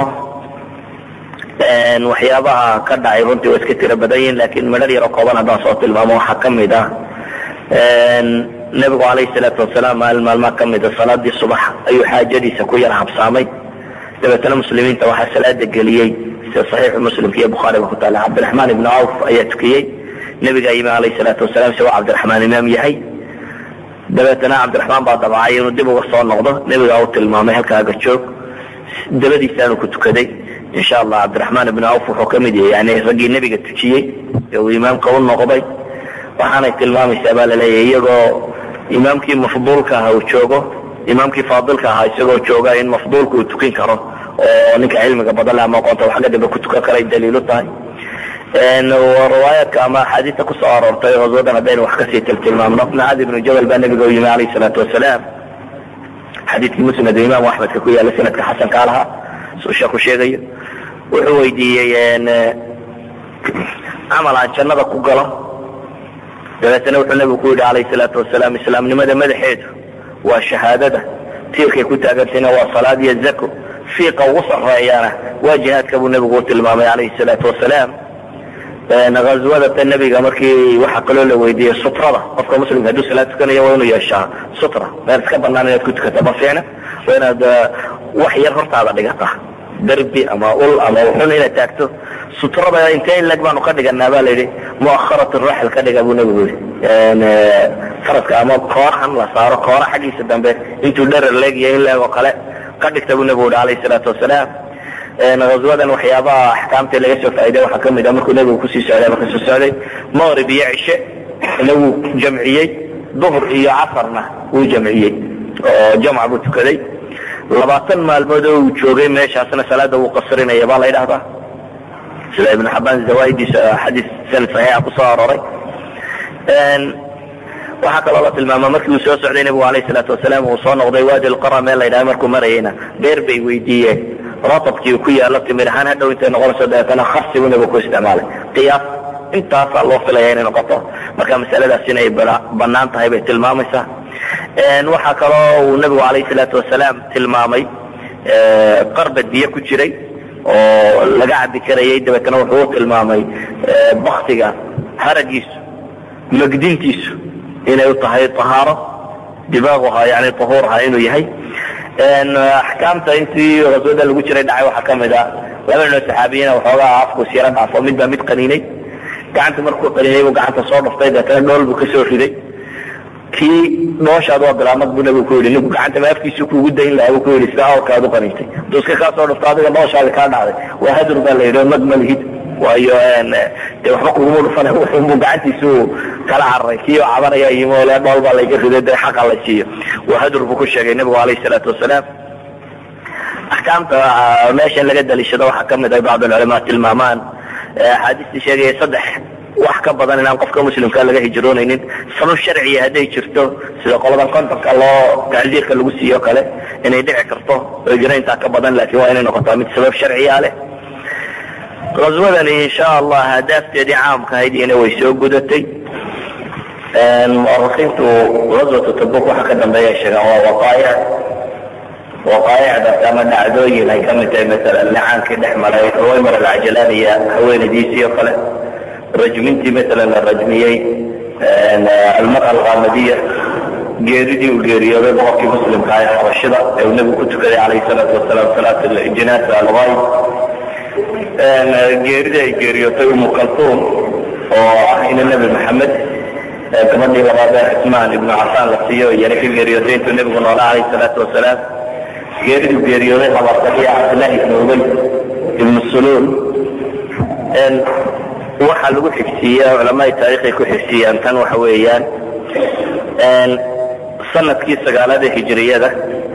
waxyaabaha ka dhacay runtii waa iska tira badan yihin lakin madhar yaro kooban haddaan soo tilmaamo waxaa ka mid ah nebigu calayhi salaatu wasalaam maalin maalmaa ka mida salaadii subax ayuu xaajadiisa ku yar habsaamay dabeetana muslimiinta waxaa salaada geliyey sida saxiixu muslimka iyo bukhaariga ku taala cabdiraxmaan ibnu cawf ayaa tukiyey nebigaa yimi calayhi salaatu wasalaam isagoo cabdiraxmaan imaam yahay dabeetana cabdiraxmaan baa dabacay inuu dib uga soo noqdo nebigaa u tilmaamay halkaaga joog dabadiisaanu ku tukaday insha allah cabdiraxmaan ibnu cawf wuxuu ka mid yahay yani raggii nebiga tujiyey ee uu imaamka u noqday waxaanay tilmaamaysaa baa laleeyahay iyagoo imaamkii mafduulka ahaa uu joogo imaamkii faadilka ahaa isagoo jooga in mafduulka uu tukin karo oo ninka cilmiga badan le ama aqoonta xagga dambe ku tukan karay daliilu tahay riwaayaadka ama axaadiista kusoo aroortay haswadan haddaynu wax kasii tiltilmaamno mucaad ibnu jabal baa nebiga u yimi calayhi salaatu wasalaam xadiidkii musnad imaamu axmedka ku yaala sanadka xasankaa lahaa suu sheeku sheegayo wuxuu weydiiyey camal aan jannada ku galo dabeetana wuxuu nebigu ku yidhi calayhi salaatu wasalaam islaamnimada madaxeedu waa shahaadada tiirkay ku taagantayna waa salaad iyo zako fiiqa ugu sarreeyana waa jihaadka buu nebigu u tilmaamay calayhi salaatu wasalaam ghazwadata nebiga markii waxaa kaloo la weydiiyey sutrada qofka muslimka hadduu salaad tukanayo waa inuu yeeshaa sutra meel iska banaan inaad ku tukata ma fiicna waa inaad wax yar hortaada dhigata derbi ama ul ama uxun inaad taagto sutrada intee in leg baanu ka dhiganaa ba la yidhi muakharat raxil ka dhiga buu nebigu yidhi faradka ama koorahan la saaro koora xaggiisa dambe intuu dherer leegyahay in leeg oo kale ka dhigta buu nebigu yihi alayhi salaatu wasalaam haswadan waxyaabaha axkaamta laga soo faa'iday waxaa ka mid ah markuu nebigu kusii socday marka soo socday maqrib iyo cishe ina wuu jamciyey duhr iyo casarna wuu jamciyey oo jamca buu tukaday labaatan maalmood oo uu joogay meeshaasna salaada wuu qasrinaya baa la ydhahdaa sida ibnu xabaan zawaidiisa xadiis sanad saxiixa kusoo arooray waxaa kaloo la tilmaama markii uu soo socday nebigu alayh salaatu wasalaam uu soo noqday waadi lqara meel la ydhaha markuu marayayna beer bay weydiiyeen ratabkii ku yaalo timir ahaan hadhow intay noqonayso dabeetana kharsi buu nebigu ku isticmaalay qiyaas intaasaa loo filaya inay noqoto marka masaladaas inay banaan tahay bay tilmaamaysaa waxaa kaloo uu nebigu alayh salaatu wasalaam tilmaamay qarbad biyo ku jiray oo laga cabi karayay dabeetana wuxuu u tilmaamay baktiga haragiisu magdintiisu inay u tahay ahaaro dibaaguha yani ahuurha inuu yahay axkaamta intii haswada lagu jiray dhacay waxaa kamid a laba ninoo saxaabiyiina waxoogaa afkus yaro dhaafo mid baa mid qaniinay gacanta markuu qaniinay buu gacanta soo dhaftay deetana dhool buu kasoo riday kii dhooshaad waa bilaamad buu nabigu ku yidhi ninku gacanta ma afkiisu kuugu dayn lahaa buu ku yidhi sida awrkaad u qaniintay hadduu iska kaa soo dhafto adiga dhooshaadi kaa dhacday waa hadur baa la yidhi oo mag ma lihid waayo de waxba kuguma dhufana wuxuunbuu gacantiisu kala cararay kii oo cabanaya yimi ole dhool baa layga riday de xaqa la siiyo waa hadur buu ku sheegay nebigu alayhi salaatu wasalaam axkaamta meeshan laga daliishado waxaa kamid ah bacd alculamaa tilmaamaan axaadiistii sheegaya saddex wax ka badan inaan qofka muslimka laga hijroonaynin sabab sharciya hadday jirto sida qoladan kontonka loo tacziirka lagu siiyo kale inay dhici karto hijrayntaa ka badan laakiin waa inay noqotaa mid sabab sharciya leh haswadani insha allah hadaafteedii caamka ahayd iyana way soo gudatay muarikiintu haswatu tabuk waxa ka dambeeya sheegaan waa waqaayac waqaayacdaas ama dhacdooyin ay kamid tahay masalan licaankii dhex maray ruwaymar alcajalaaniya haweenadiisii oo kale rajmintii masalan la rajmiyey almara alqamadiya geeridii uu geeriyooday boqorkii muslimka ah ee xabashida ee uu nebigu ku tukaday calayhi salaatu wasalaam salaat jinaasa algayb geeridii ay geeriyootay umu kaltuum oo ah ina nebi maxamed gabadhii labaad ee cismaan ibnu cafaan la siiyo iyana ka geeriyootay intuu nebigu noola calayhi salaatu wasalaam geeriduu geeriyooday habartaiya cabdillahi ibnu ubay ibnu suluul waxaa lagu xigsiiya culamaai taariikhay ku xigsiiyaan tan waxa weeyaan sanadkii sagaalada hijriyada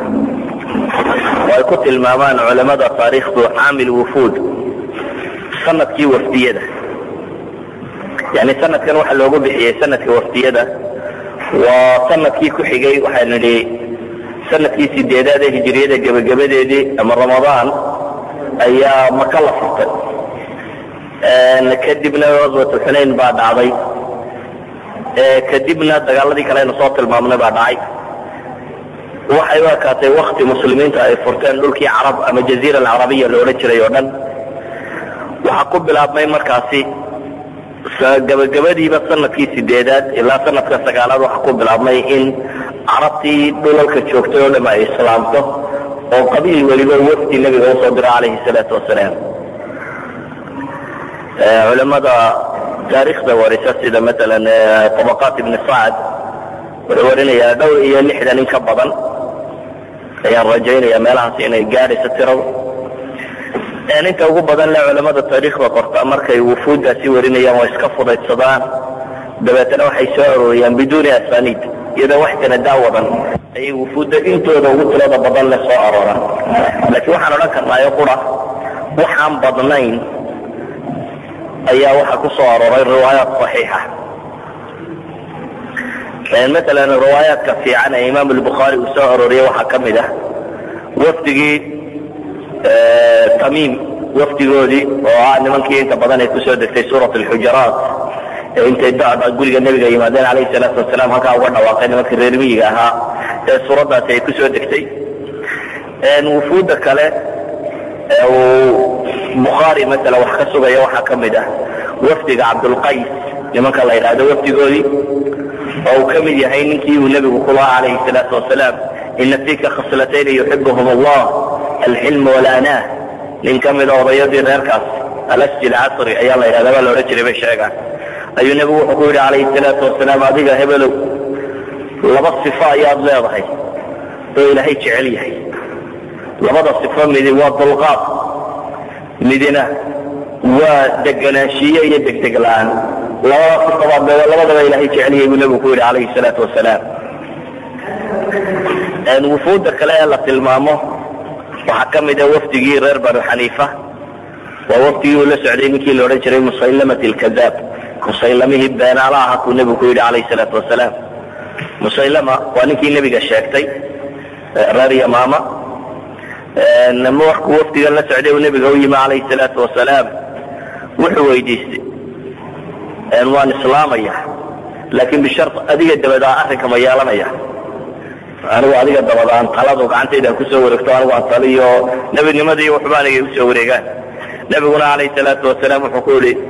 oo ay ku tilmaamaan culamada taariikhdu caamil wufuud sanadkii wafdiyada yani sanadkan waxa loogu bixiyey sanadka wafdiyada waa sanadkii ku xigay waxaan nidhi sanadkii sideedaad ee hijriyada gebagabadeedii ama ramadaan ayaa maka la furtay kadibna aswatu xunayn baa dhacday kadibna dagaaladii kale aynu soo tilmaamnay baa dhacay waxay u ekaatay wakti muslimiinta ay furteen dhulkii carab ama jaziira alcarabiya la odhan jiray oo dhan waxaa ku bilaabmay markaasi gabagabadiiba sanadkii sideedaad ilaa sanadka sagaalaad waxaa ku bilaabmay in carabtii dhulalka joogtay oo dham ay islaamto oo qabiil weliba wafdi nebiga usoo diro calayhi salaatu wasalaam culamada taariikhda warisa sida maalan tabaqaat ibni sacad wuxuu warinayaa dhowr iyo lixdan in ka badan ayaan rajaynaya meelahaas inay gaadhayso tirada inta ugu badan le culamada taariikhda qorta markay wufuuddaasi warinayaan waa iska fudaydsadaan dabeetana waxay soo arooriyaan biduuni asaniid iyadoo wax sanadaa wadan ayay wufuudda intooda ugu tirada badan le soo arooraan laakiin waxaan odhan karnaayo qura waxaan badnayn ayaa waxaa ku soo arooray riwaayaat saxiixa maalan riwaayaadka fiican ee imaam albukhaari uu soo arooriyey waxaa ka mid ah wafdigii tamiim wafdigoodii oo ah nimankii inta badan ay kusoo degtay suurat alxujaraat ee intay dacda guriga nebiga yimaadeen calayhi salaatu wasalaam halkaa uga dhawaaqay nimankii reer miyiga ahaa ee suuraddaasi ay kusoo degtay wufuudda kale ee uu bukhaari maala wax ka sugaya waxaa ka mid ah wafdiga cabdulqays nimanka la yidhaahdo wafdigoodii oo uu ka mid yahay ninkii uu nebigu ku lahaa calayhi salaatu wasalaam ina fiika khaslatayni yuxibuhum allah alxilm walaanaah nin ka mida odayadii reerkaas alasji alcasri ayaa la yidhahda baa la odhan jiray bay sheegaan ayuu nebigu wuxuu ku yidhi calayhi salaatu wasalaam adiga hebelow laba sifo ayaad leedahay oo ilaahay jecel yahay labada sifo midi waa dulqaad midina waa deganaanshiye iyo degdeg la-aan labada sifabaad labadaba ilaahay jeceliyay buu nebigu ku yidhi calayhi salaatu wasalaam wufuudda kale ee la tilmaamo waxaa ka mid a wafdigii reer banu xaniifa waa wafdigii uu la socday ninkii la odhan jiray musaylamat alkadaab musaylamihii beenaala aha kuu nebigu ku yidhi calayhi salaatu wasalaam musaylama waa ninkii nebiga sheegtay reer yamaama markuu wafdigan la socday uu nebiga u yimi calayhi salaatu wasalaam wuxuu weydiistay waan islaamaya laakiin bishar adiga dabadaa arrinka ma yeelanaya anigu adiga dabadaan taladu gacantaydan kusoo wareegto anigu aan taliyo nebinimadii waxba anigay usoo wareegaan nebiguna calayhi salaatu wasalaam wuxuu ku yihi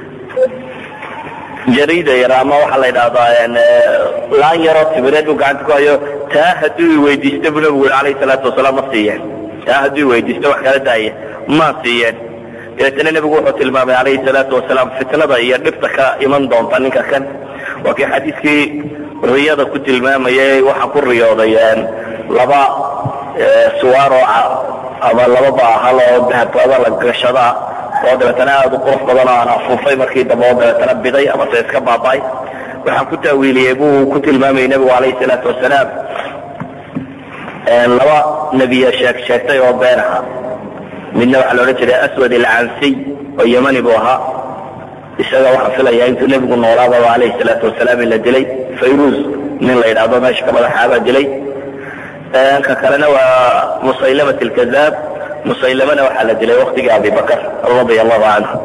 jariida yar ama waxaa la yidhahdaa laan yaroo timireed buu gacanta ku hayo taa hadduu i weydiista buu nebigu yihi calayhi salaatu wasalaam ma siiyeen taa hadduu i weydiisto wax kala daaya ma siiyeen dabeetana nebigu wuxuu tilmaamay calayhi salaatu wasalaam fitnada iyo dhibta ka iman doonta ninka kan waa kii xadiiskii riyada ku tilmaamayay waxaa ku riyooday laba suwaaroo ama laba baahal oo dahabada la gashadaa oo dabeetana aada u qurux badan oo aan afuufay markii dambe oo dabeetana biday ama se iska baaba'ay waxaan ku taawiiliyey buu ku tilmaamayay nebigu calayhi salaatu wasalaam laba nebiya sheeg sheegtay oo been aha midna waxaa la odhan jiray aswad alcansiy oo yemani buu ahaa isaga waxaan filayaa intuu nebigu noolaababa calayhi salaatu wasalaam in la dilay fayruz nin la yidhaahdo meesha ka madaxaabaa dilay ka kalena waa musaylamat alkadaab musaylamana waxaa la dilay waktigii abibakar radia allahu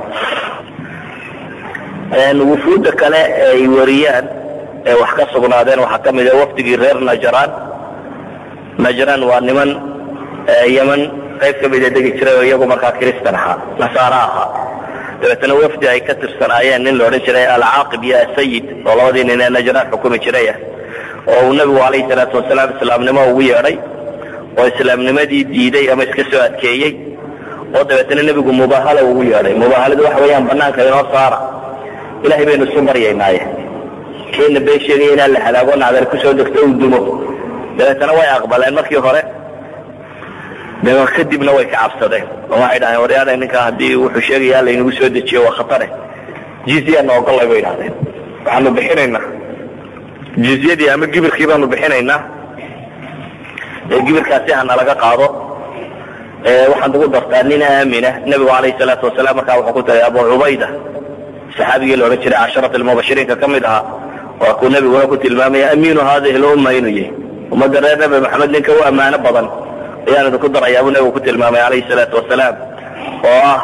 canhu wufuudda kale ee ay wariyaan ee wax ka sugnaadeen waxaa ka mid a wafdigii reer najraan najraan waa niman yeman qayb ka mida degi jiray oo iyagu markaa kristan ahaa nasaara ahaa dabeetana wafdi ay ka tirsanaayeen nin la odhan jiray alcaaqib iyo asayid oo labadii nin ee najraan xukumi jirayah oo uu nebigu calayhi salaatu wasalaam islaamnimo ugu yeedhay oo islaamnimadii diiday ama iska soo adkeeyey oo dabeetana nebigu mubahala ugu yeedhay mubaahaladu waxa weeyaan banaanka inoo saara ilahay baynu isu maryaynaaye keena been sheegaya inaan la halaago nacdar kusoo degto uu dumo dabeetana way aqbaleen markii hore dee kadibna way ka cabsadeen oo waxay dhaheen waryaada ninka haddii wuxuu sheegaya laynagu soo dejiyo waa khatare jizyana ogollay bay idhahdeen waxaanu bixinaynaa jizyadii ama gibirkii baanu bixinaynaa ee gibirkaasi hana laga qaado waxaad ugu dartaa nin aamina nebigu calayhi salaatu wasalaam markaa wuxuu ku tagay abu cubayda saxaabigii la odhan jiray casharat almubashiriinka ka mid ahaa waa kuu nebiguna ku tilmaamaya amiinu haadihi lumma inuu yahay ummadda reer nebi maxamed ninka u ammaano badan ayaan idinku darayaa buu nebigu ku tilmaamay calayhi salaatu wasalaam oo ah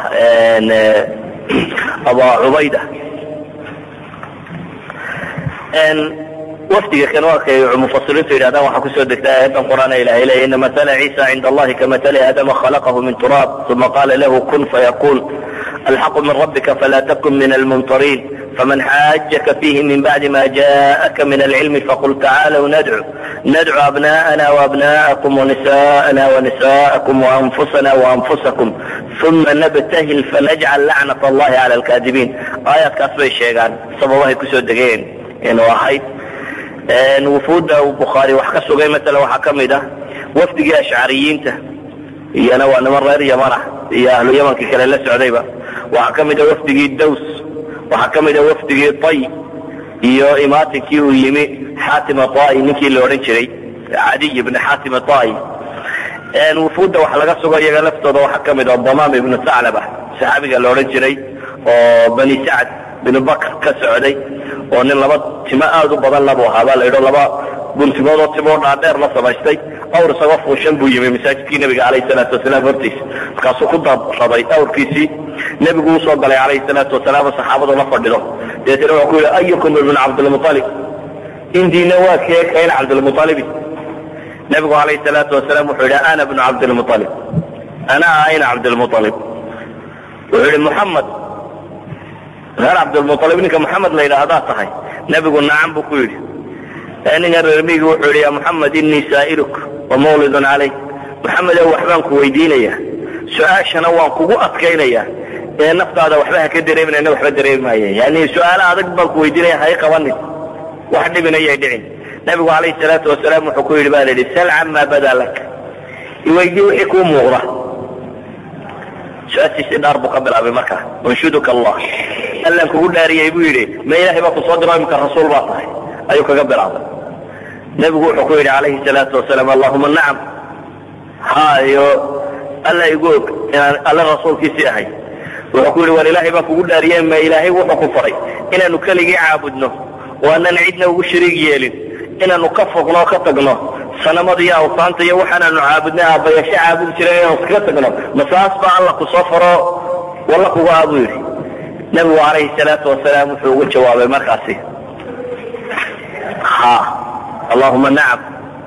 abu cubayda wafdiga kan waa kay mufasiriintu yidhahdaan waxaa kusoo degtay aayadan qur'aan ee ilahay leeya ina matala ciisa cinda allahi kamatali aadama khalaqahu min turaab uma qala lahu kun fayakun alxaqu min rabbika fala takun min almumtariin faman xaajaka fiihi min bacdi ma jaءaka min alcilmi faqul tacaalw nadcu nadcu abna'ana وabna'akum وnisa'ana وnisa'akum وanfusana وanfusakum uma nabtahil fanajcal lacnaة allahi cala alkaadibiin aayaadkaas bay sheegaan sababahay kusoo degeen inuu ahayd wufuudda bukhaari wax ka sugay maala waxaa ka mid ah wafdigii ashcariyiinta iyana waa niman reer yaman ah iyo ahlu yamankii kale la socdayba waxaa ka mid a wafdigii daws waxaa ka mid a wafdigii tay iyo imaatinkii uu yimi xaatim atai ninkii la odhan jiray cadiy ibni xaatim atai wufuudda wax laga sugo iyaga laftooda waxaa ka mid a damaam ibnu saclaba saxaabiga la odhan jiray oo bani sacd binu bakr ka socday oo nin laba timo aad u badan labu ahaa baa la yidho laba guntimood oo timoo dhaadheer la samaystay awr isagoo fuushan buu yimi masaajidkii nebiga calayhi salaatu wasalaam hortiisa markaasuu ku dabraday awrkiisii nebigu usoo galay calayhi salaatu wasalaam oo saxaabadu la fadhido dabeetana wuxuu ku yidhi ayukum ibnu cabdilmualib indiina waa kee kayn cabdilmualibi nebigu calayhi salaatu wasalaam wuxuu yidhi ana bnu cabdilmualib ana ayna cabdilmualib wuxuu yidhi muxamed reer cabdilmualib ninka maxamed la yidhaahdaa tahay nebigu nacam buu ku yidhi ninkan reermigi wuxuu yidhi ya muxamed inii saa'iluk wa mawlidun calayk maxamedow waxbaan ku weydiinaya su-aashana waan kugu adkaynaya ee naftaada waxba ha ka dareeminana waxba dareemi maaye yani su-aalo adag baan ku weydiinaya hay qabanin wax dhibinayay dhicin nebigu calayhi salaatu wasalaam wuxuu ku yidhi ba la yidhi sal camaa badaa lak iweydii wixii kuu muuqda su-aashiisii dhaar buu ka bilaabay markaa unshuduka allah allaan kugu dhaariyey buu yidhi ma ilaahay baa ku soo diro imika rasuul baa tahay ayuu kaga bilaabay nebigu wuxuu ku yidhi calayhi salaatu wasalaam allahuma nacam haayo alla igu og inaan alle rasuulkiisii ahay wuxuu ku yidhi war ilaahay baan kugu dhaariyey ma ilaahay wuxuu ku faray inaanu keligii caabudno oo aanan cidna ugu shariig yeelin inaanu ka fogno oo ka tagno sanamada iyo awsaanta iyo waxaanaanu caabudnay aabbayasho caabudi jiray inaanu iskaga tagno masaas baa alla ku soo faro walla kugu ah buu yidhi nebigu calayhi salaatu wasalaam wuxuu ugu jawaabay markaasi ha allahuma nacam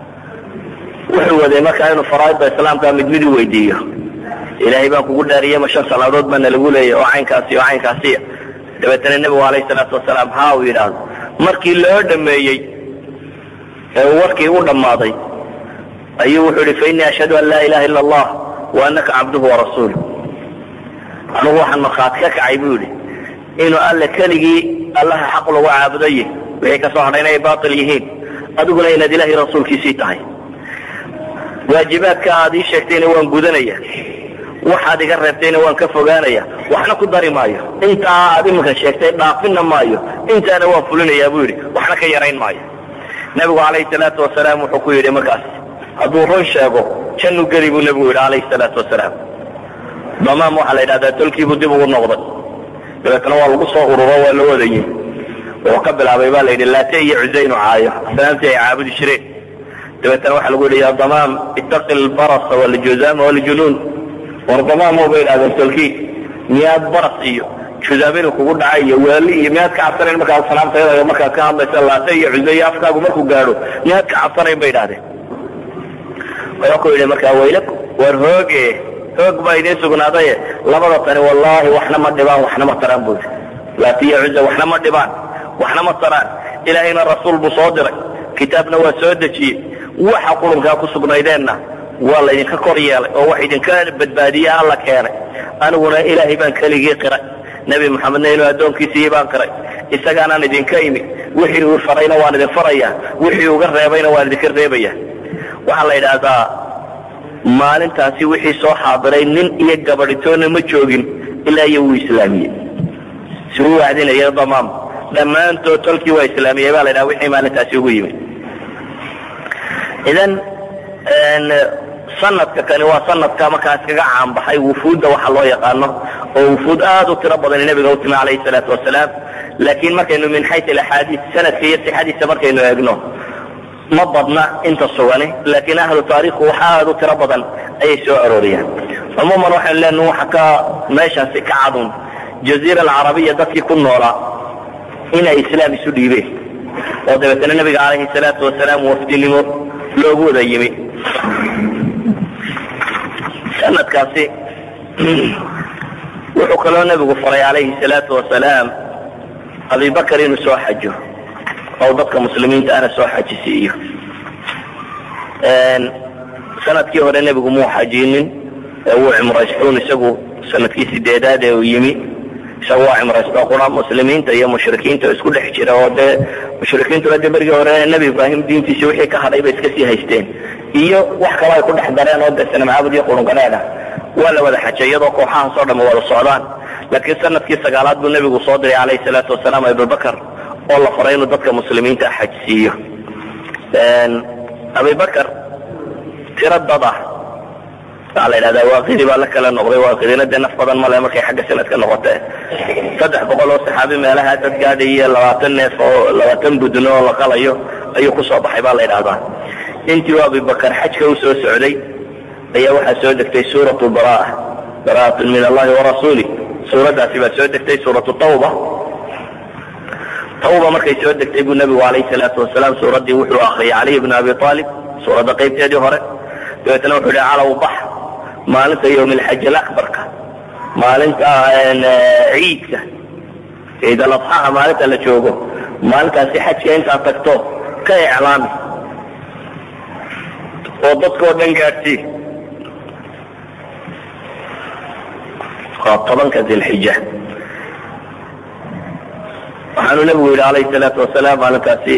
wuxuu waday markaa inuu faraaidda islaamka mid mid u weydiiyo ilaahay baan kugu dhaariyey ma shan salaadood baana lagu leeyay oo caynkaasi oo caynkaasiya dabeetana nebigu calayhi salaatu wasalaam ha uu yidhaahdo markii loo dhameeyey ee uu warkii u dhammaaday ayuu wuxuu yihi fainii ashhadu an laa ilaha illa allah wa anaka cabduhu warasuulu anugu waxaan markhaati ka kacay buu yidhi inuu alle keligii allaha xaq lagu caabudaye wixii ka soo hadhay inay baatil yihiin adiguna inaad ilaahay rasuulkiisii tahay waajibaadka aad ii sheegtayna waan gudanaya waxaad iga reebtayna waan ka fogaanaya waxna ku dari maayo intaa aad iminka sheegtay dhaafina maayo intaana waan fulinayaa buu yidhi waxna ka yarayn maayo nebigu calayhi salaatu wasalaam wuxuu ku yidhi markaas hadduu run sheego jannu geli buu nebigu yidhi calayhi salaatu wasalaam damaam waxaa la yidhahdaa tolkiibuu dib ugu noqday dabeetna waa lagu soo ururo waa la wadayey wuxuu ka bilaabay baa la yidhi laate iyo cusaynu caayo asnaamtii ay caabudi jireen dabeetna waxaa lagu yidhi ya damaam ittaqi lbarasa waljuzaama waljunuun war damaamo bay idhahdeen tolkii miyaad baras iyo juzaaminu kugu dhacay iyo waali iyo miyaad ka cabsanayn markaad sanaamtayada markaad ka hadlaysa laate iyo cusay afkaagu markuu gaadho miyaad ka cabsanayn bay idhahdeen wuxuu ku yidhi markaa waylaku war hooge hoog baa idiin sugnaadaye labada tani wallaahi waxna ma dhibaan waxna ma taraan buu laate iyo cuza waxna ma dhibaan waxna ma taraan ilaahayna rasuul buu soo diray kitaabna waa soo dejiyey waxa qulunkaa ku sugnaydeenna waa laydinka kor yeelay oo wax idinka badbaadiye alla keenay aniguna ilaahay baan keligii qiray nebi moxamedna inuu addoonkiisii baan qiray isagaanaan idinka imi wixii uu farayna waan idin farayaa wixii uga reebayna waan idinka reebaya waxaa la yidhaahdaa maalintaasi wixii soo xaadiray nin iyo gabadhitoonna ma joogin ilaa iyo wuu islaamiyey si uu wacdinaya damaam dhammaantood tolkii waa islaamiyey baa la ydhaha wixii maalintaasi ugu yimid idan sanadka kani waa sanadka markaa iskaga caanbaxay wufuudda waxa loo yaqaano oo wufuud aad u tiro badan nabiga u timi calayhi salaatu wasalaam laakiin markaynu min xayu alaxaadiis sanadka iyo sixadiisa markaynu eegno ma badna inta sugani laakiin ahlu taariikhu wax aad u tiro badan ayay soo arooriyaan cumuuman waxaynu leenaha waxa ka meeshaasi ka cadun jaziira alcarabiya dadkii ku noolaa inay islaam isu dhiibeen oo dabeetana nabiga calayhi salaatu wasalaam wafdinimo loogu wada yimi sanadkaasi wuxuu kaloo nebigu faray calayhi salaatu wasalaam abibakar inuu soo xajo oo dadka muslimiinta ana soo xajisiiyo sanadkii hore nebigu muu xajinin ee wuu cimraystuun isagu sanadkii sideedaad ee uu yimi isagu waa cimraysto qura muslimiinta iyo mushrikiinta isku dhex jira oo dee mushrikiintuna dee berigii hore nebi ibraahim diintiisi wixii ka hadhay bay iska sii haysteen iyo wax kalo ay ku dhex dareen oo dee sanamcaabud iyo qurunganeed ah waa la wada xajay iyadoo kooxahaas oo dhama wada socdaan laakiin sanadkii sagaalaad buu nebigu soo diray calayhi salaatu wasalaam abubakar oo la faray inuu dadka muslimiinta xajsiiyo abibakar tiro dad ah waxaa la yidhahdaa waaqidi baa la kala noqday waaqidina dee naf badan male markay xagga sanadka noqotee saddex boqol oo saxaabi meelaha dad gaadhay iyo labaatan neef oo labaatan budno oo la qalayo ayuu kusoo baxay baa la yidhahdaa intii u abibakar xajka u soo socday ayaa waxaa soo degtay suuratu baraa bara'atun min allahi warasuuli suuraddaasi baa soo degtay suuratu tawba tawba markay soo degtay buu nebigu calayhi salaatu wasalaam suuraddii wuxuu akriyay caliy bn abi aalib suuradda qaybteedii hore dabeetna wuxuu ihi calow bax maalinta yowm alxaj alabarka maalinta ciidka ciid aladxaha maalinta la joogo maalintaasi xajka intaad tagto ka iclaami oo dadkao dhan gaadhsii waa tobanka dilxija waxaanu nebigu yidhi calayhi salaatu wasalaam maalintaasi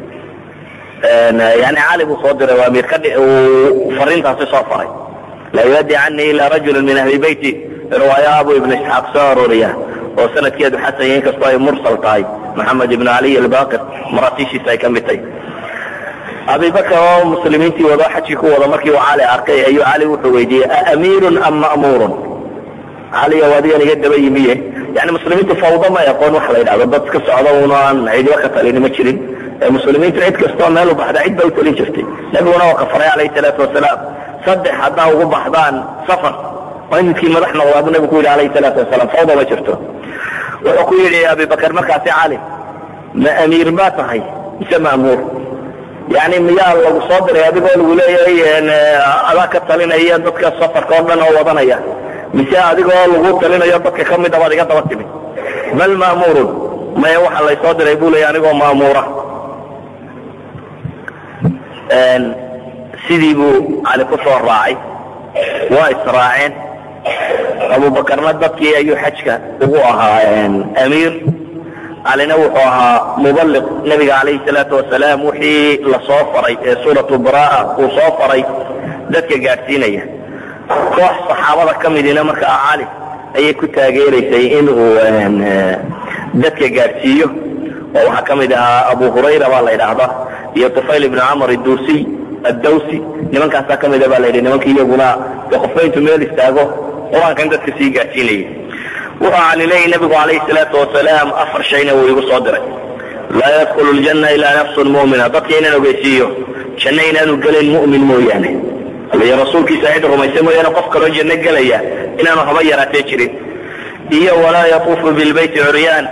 yani cali buu soo diray waa amiir ka uu fariintaasi soo faray laa yuaddi canii ila rajulu min ahli beyti riwaaya abu ibn isxaaq soo arooriya oo sanadkeedu xasan yahay inkastoo ay mursal tahay maxamed ibn caliy albaqir maratiishiisa ay ka mid tahay abibakar oo muslimiintii wado xajkii ku wada markii uu cali arkay ayuu cali wuxuu weydiiyey aamiirun am ma'muurun cali o adigan iga daba yimiye yani muslimiintu fawda ma aqoon waxa la yidhahdo dad ka socda una aan cidiba ka talini ma jirin muslimiintu cid kastoo meel u baxda cid ba u talin jirtay nebiguna waa ka faray calayhi salaatu wasalaam saddex haddaa ugu baxdaan safar waa in midkii madax noqdaa buu nebigu ku yidhi calayhi salaatu wasalaam fawda ma jirto wuxuu ku yidhi abibakar markaasi cali ma amiir baa tahay mise ma'muur yani miyaa lagu soo diray adigoo lagu leeyahay adaa ka talinaya dadka safarka oo dhan oo wadanaya mise adigoo lagu talinayo dadka ka mid a baad iga daba timid bal ma'muurun maya waxa laysoo diray buu leeya anigoo ma'muura sidii buu cali ku soo raacay waa israaceen abubakarna dadkii ayuu xajka ugu ahaa amiir calina wuxuu ahaa mubaliq nebiga calayhi salaatu wasalaam wixii lasoo faray ee suuratu baraa uu soo faray dadka gaadhsiinaya koox saxaabada ka midina markaa cali ayay ku taageeraysay in uu dadka gaadhsiiyo oo waxaa ka mid ahaa abu hurayra baa la yidhaahdaa iyo tufayl ibn camr iduusiy addawsi nimankaasaa ka mida baa la yidhi nimanka iyaguna de qofba intuu meel istaago qur-aankan dadka sii gaadhsiinayay wuxuu cali leeyay nabigu calayhi salaatu wasalaam afar shayna wuu igu soo diray laa yadkulu ljanna ilaa nafsun mu'mina dadka inaan ogeysiiyo janno inaanu gelayn mu'min mooyaane iyo rasuulkiisa cid rumaysa mooyaane qof kaloo janno gelaya inaanu haba yaraatee jirin iyo walaa yatuufu bilbayti curyaan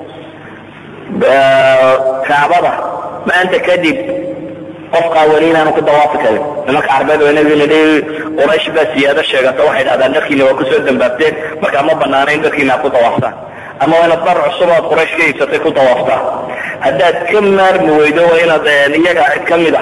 kacbada maanta kadib qof qaawani inaanu ku dawaafi karin nimanka carbeed oo nabiga nidhi quraysh baa siyaado sheegata waxay dhahdaan dadkiina waa kusoo dambaabteen markaa ma banaana in dadkiina aad ku dawaaftaan ama waa inaad dar cusub oad quraysh ka iibsatay ku dawaaftaan haddaad ka maarmi weydo waa inaad iyaga cid ka mid ah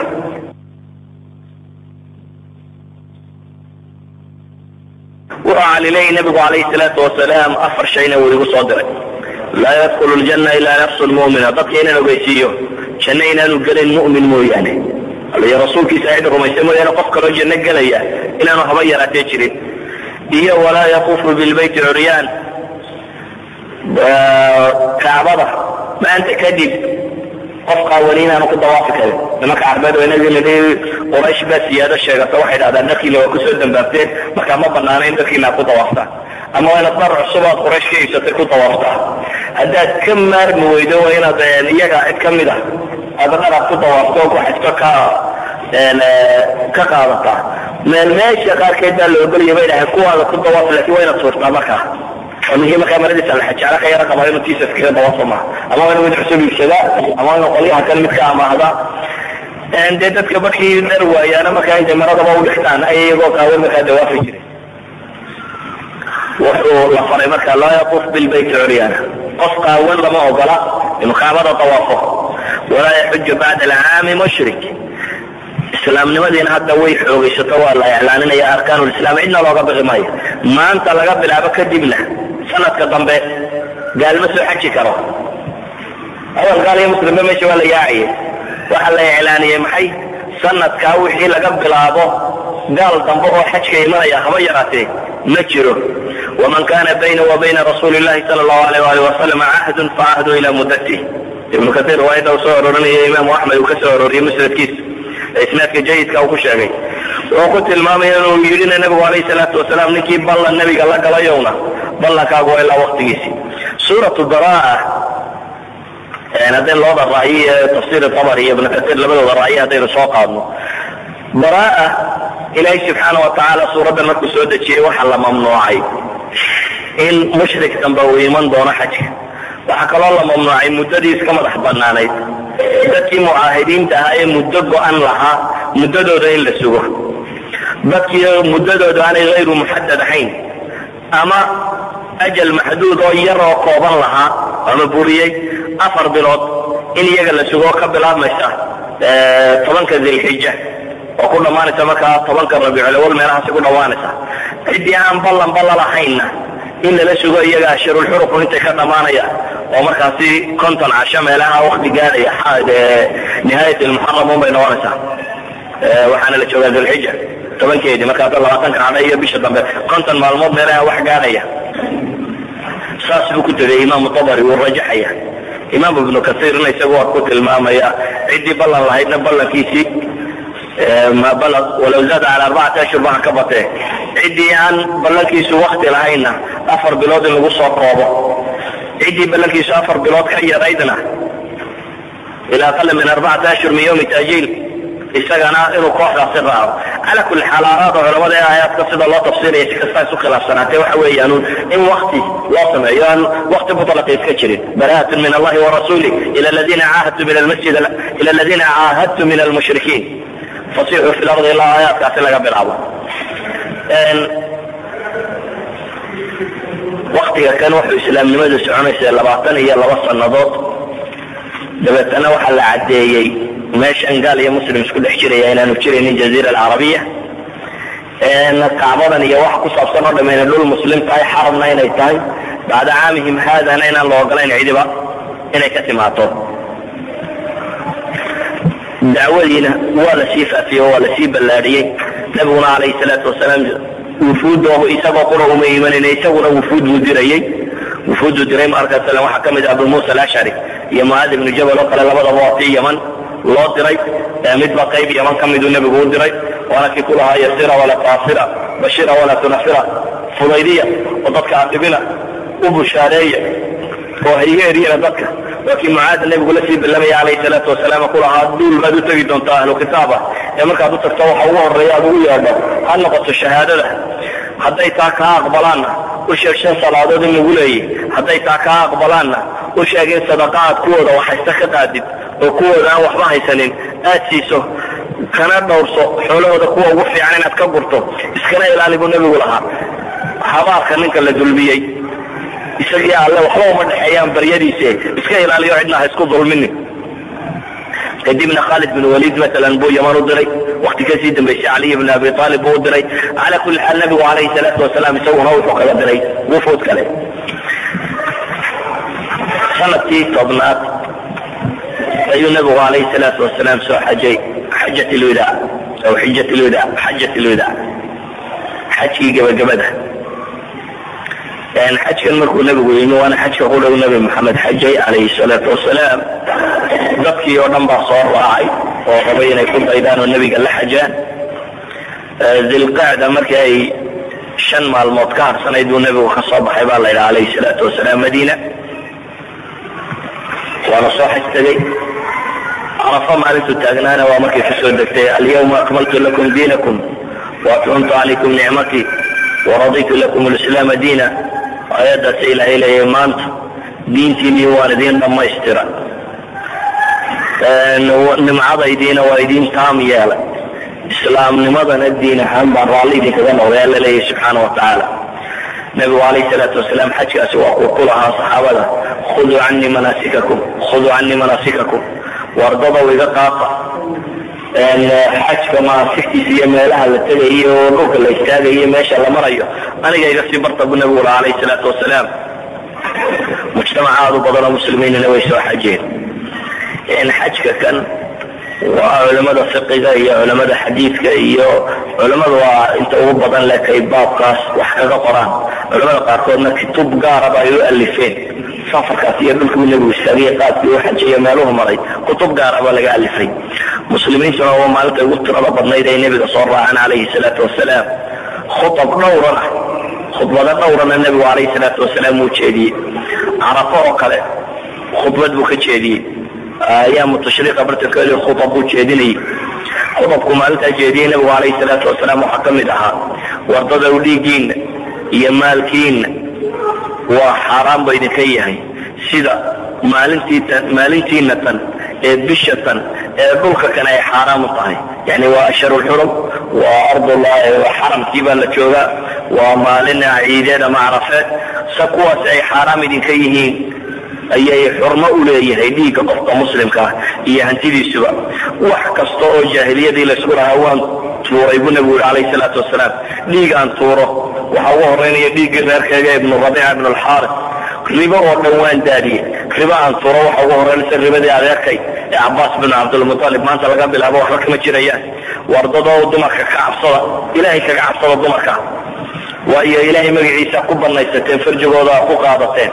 wuxuu cali leeyay nabigu calayhi salaatu wasalaam afar shayna wuu igu soo diray laa yadkulu ljanna ilaa nafsun mu'mina dadka inaan ogeysiiyo janno inaanu gelayn mu'min mooyaane iyo rasuulkiisa cid rumaysa mooyaane qof kaloo janno gelaya inaanu haba yaraatee jirin iyo walaa yaquufu bilbayti curyaan kacbada maanta kadib qof qaawani inaanu ku dawaafi karin nimanka carbeed oo nabiga nidhi quraysh baa siyaado sheegata waxay dhahdaan dadkiina waa kusoo dambaabteen markaa ma banaana in dadkiina aad ku dawaaftaan ama waa inaad dar cusub oad quraysh ka iibsatay ku dawaaftaan haddaad ka maarmi weydo waa inaad iyaga cid ka mid ah aad dharaad ku dawaafto oo ku xajto ka ka qaadataa meel meesha qaarkeed baa la ogolaya bay dhahay kuwaada ku dawaaf laakiin waa inaad suurtaa markaa oo ninkii markaa maradiisa la xajecla ka yara qabaa inuu tiisa iskaga dawaafo maaha ama waa inuu mid cusub iibsadaa ama waa inuu qolyaha kan mid ka amaahdaa dee dadka markii dhar waayaana markaa intay maradaba u dhigtaan ay iyagoo qaawan markaa dawaafi jiray wuxuu la faray marka laa yatuuf bilbayti curyaana qof qaawan lama ogola inuu kacbada tawaafo walaa yaxuju bacda alcaami mushrik islaamnimadiina hadda way xoogaysato waa la iclaaninaya arkaanulislaam cidna looga bixi maayo maanta laga bilaabo kadibna sanadka dambe gaalma soo xaji karo awal gaal iyo muslimba meesha waa la yaaciye waxaa la iclaaniyey maxay sanadkaa wixii laga bilaabo gaal dambe oo xajka imanaya haba yaraatee ma jiro waman kana bayna wa bayna rasuuli llahi sala allahu alayh ali wasalam cahdun facahdu ila muddatih ibnu kaiir riwaayadda uu soo arorinaya imaamu axmed uu ka soo arooriyey musnadkiisa isnaadka jayidka uu ku sheegay wuxuu ku tilmaamaya inuu yidhina nabigu alayh salaatu wasalaam ninkii ballan nebiga la galayowna ballankaagu waa ilaa waktigiisii suuratu baraa haddaynu labada ra'yi ee tafsiir tabari iyo ibnu kaiir labadooda ra'yi haddaynu soo qaadno baraa ilaahay subxaana wa tacaala suuraddan markuu soo dejiyey waxaa la mamnuucay in mushrik dambe uu iman doono xajka waxaa kaloo la mamnuucay muddadii iska madax banaanayd dadkii mucaahidiinta ahaa ee muddo go-an lahaa muddadooda in la sugo dadkii muddadooda aanay hayru muxadad ahayn ama ajal maxduud oo yar oo kooban lahaa ama buriyey afar bilood in iyaga la sugo ka bilaabmaysa tobanka dilxija oo ku dhammaanaysa markaa tobanka rabiiculawal meelahaasi ku dhammaanaysa ciddii aan ballan ballalahaynna in lala sugo iyaga ashirulxurufu intay ka dhammaanayaan oo markaasi konton casho meelaha wakti gaaraya nihaayat lmuxaram un bay noqonaysaa waxaana la joogaa dilxija tobankeedii marka hadda labaatanka cadha iyo bisha dambe konton maalmood meelaha wax gaaraya saas buu ku tegay imaamu tabari wuu rajaxaya imaam ibnu kasiirna isagu waa ku tilmaamaya ciddii ballan lahaydna ballankiisii walow zaada cala arbacati ashhur baan ka batee ciddii aan ballankiisu wakti lahaynna afar bilood in lagu soo koobo ciddii ballankiisu afar bilood ka yaraydna ilaa aqala min arbacati ashhur min yawmi tajiil isagana inuu kooxdaasi raaco cala kulli xaal aaraada culamada ee aayaadka sida loo tafsiiraya si kastaa isu khilaafsanaatee waxa weeyaan in wakti loo sameeyo aan wakti mutlaqi iska jirin bara'atun min allahi warasuulih ila aladiina caahadtu min almasjid ila aladiina caahadtu min almushrikiin fasixuu fi lardi ilaa aayaadkaasi laga bilaabo waktiga kan wuxuu islaamnimadu soconaysa labaatan iyo laba sannadood dabeetana waxaa la caddeeyey meeshan gaal iyo muslim isku dhex jiraya inaanu jiraynin jaziira alcarabiya kacbadan iyo waxa ku saabsan oo dhamayna dhul muslim tahay xarabna inay tahay bacda caamihim haadana inaan la ogolayn cidiba inay ka timaato dacwadiina waa la sii faafiyey oo waa la sii ballaadhiyey nabiguna calayhi salaatu wasalaam wufuudda isagoo qura uma imanin isaguna wufuud buu dirayey wufuuddu diray marka slam waxaa ka mid ah abu muusa alashcari iyo mucaad ibnu jabal oo kale labadaba waa tii yaman loo diray midba qayb yaman ka miduu nebigu u diray waana kii ku lahaa yasira walaa taasira bashira walaa tunafira fudaydiya oo dadka adibina u bushaareeya oo hayga eryana dadka waa kii mucaad nebigu la sii ballamaya calayhi salaatu wasalaam ku lahaa duul baad u tegi doontaa ahlu kitaaba ee markaad u tagto waxa ugu horreeya aad ugu yeedho ha noqoto shahaadada hadday taa kaa aqbalaanna u sheeg shan salaadood in lagu leeyay hadday taa kaa aqbalaanna u sheeg in sadaqa aad kuwooda waxhaysta ka qaadid oo kuwooda aan waxba haysanin aad siiso kana dhowrso xoolahooda kuwa ugu fiican inaad ka gurto iskana ilaali buu nebigu lahaa habaarka ninka la dulmiyey isagii alle waxba uma dhexeeyaan baryadiise iska ilaaliyo cidna ha isku dulminin kadibna khaalid bin waliid maalan buu yaman u diray wakti kasii dambaysay caliy bn abi aalib buu u diray cala kulli xaal nabigu calayhi salaatu wasalaam isaguna wuxuu kaga diray wufuud kale sanadkii tobnaad ayuu nabigu calayhi salaatu wasalaam soo xajay xajat lwida aw xijat lwida xajat lwida xajkii gabagabada xajkan markuu nabigu yimi waana xajka ku dhow nabi maxamed xajay calayhi salaatu wasalaam dadkii oo dhan baa soo raacay oo rabay inay ku daydaan oo nebiga la xajaan dilqacda markii ay shan maalmood ka harsanayd buu nebigu ka soo baxay baa la yidhaha calayhi salaatu wasalaam madiina waana soo xaj tegey carafa maalintuu taagnaana waa markay kusoo degtay alyawma akmaltu lakum diinakum waatmamtu calaykum nicmatii waraditu lakum lislaama diina aayaddaas ilaahay leeyahay maanta diintiinii waan idiin dhammaystira nimcadaydiina waa idiin taam yeelay islaamnimadana diin ahaan baan raalli idinkaga noqday alla leeyahay subxaana wa tacaala nabigu calayhi salaatu wasalaam xajkaasi waa kuu ku lahaa saxaabada khuduu canii manaasikakum khuduu canii manaasikakum wardadow iga qaata xajka manaasigtiisa iyo meelaha la tegayo oo dhulka la istaagayo meesha la marayo aniga iga sii barta bu nabigu ula alayh salaatu wasalaam mujtamac aada u badanoo muslimiinina way soo xajeen xajka kan waa culamada fiqiga iyo culamada xadiidka iyo culamada waa inta ugu badan lekay baabkaas wax kaga qoraan culamada qaarkoodna kutub gaaraba ay u alifeen safarkaas iyo dhulkii nebigu istaagay qaadkii u xajiyo meeluhu maray kutub gaaraba laga alifay muslimiintuna waa maalinta ugu tirada badnayd ay nebiga soo raaceen calayhi salaatu wasalaam khutab dhowrana khudbado dhowrana nebigu calayhi salaatu wasalaam uu jeediyey carafo oo kale khudbad buu ka jeediyey ayaamu tashriiqa bartankeedi khutab buu jeedinayay khudabku maalintaa jeediyey nebigu calayhi salaatu wasalaam waxaa ka mid ahaa wardadow dhiiggiinna iyo maalkiinna waa xaaraan ba idinka yahay sida maalintiitan maalintiina tan ee bisha tan ee dhulka kan ay xaaraam u tahay yani waa asharulxurum waa ardullah xaramkii baa la joogaa waa maalin ciideed ama carafeed sa kuwaas ay xaaraam idinka yihiin ayay xurmo u leeyahay dhiigga qofka muslimka ah iyo hantidiisuba wax kasta oo jaahiliyadii laysku lahaa waan tuuray buu nabigu yuri calayhi salaatu wasalaam dhiig aan tuuro waxaa ugu horeynaya dhiiggii reerkeega ibnu rabiica ibnu alxaaris ribo oo dhan waan daadiyey ribo aan tuuro waxa ugu horeynaysa ribadii adeerkay ee cabaas binu cabdilmutalib maanta laga bilaabo waxba kama jirayaan wardadoo dumarka ka cabsada ilaahay kaga cabsada dumarka waayo ilaahay magaciisa ku banaysateen farjigooda ku qaadateen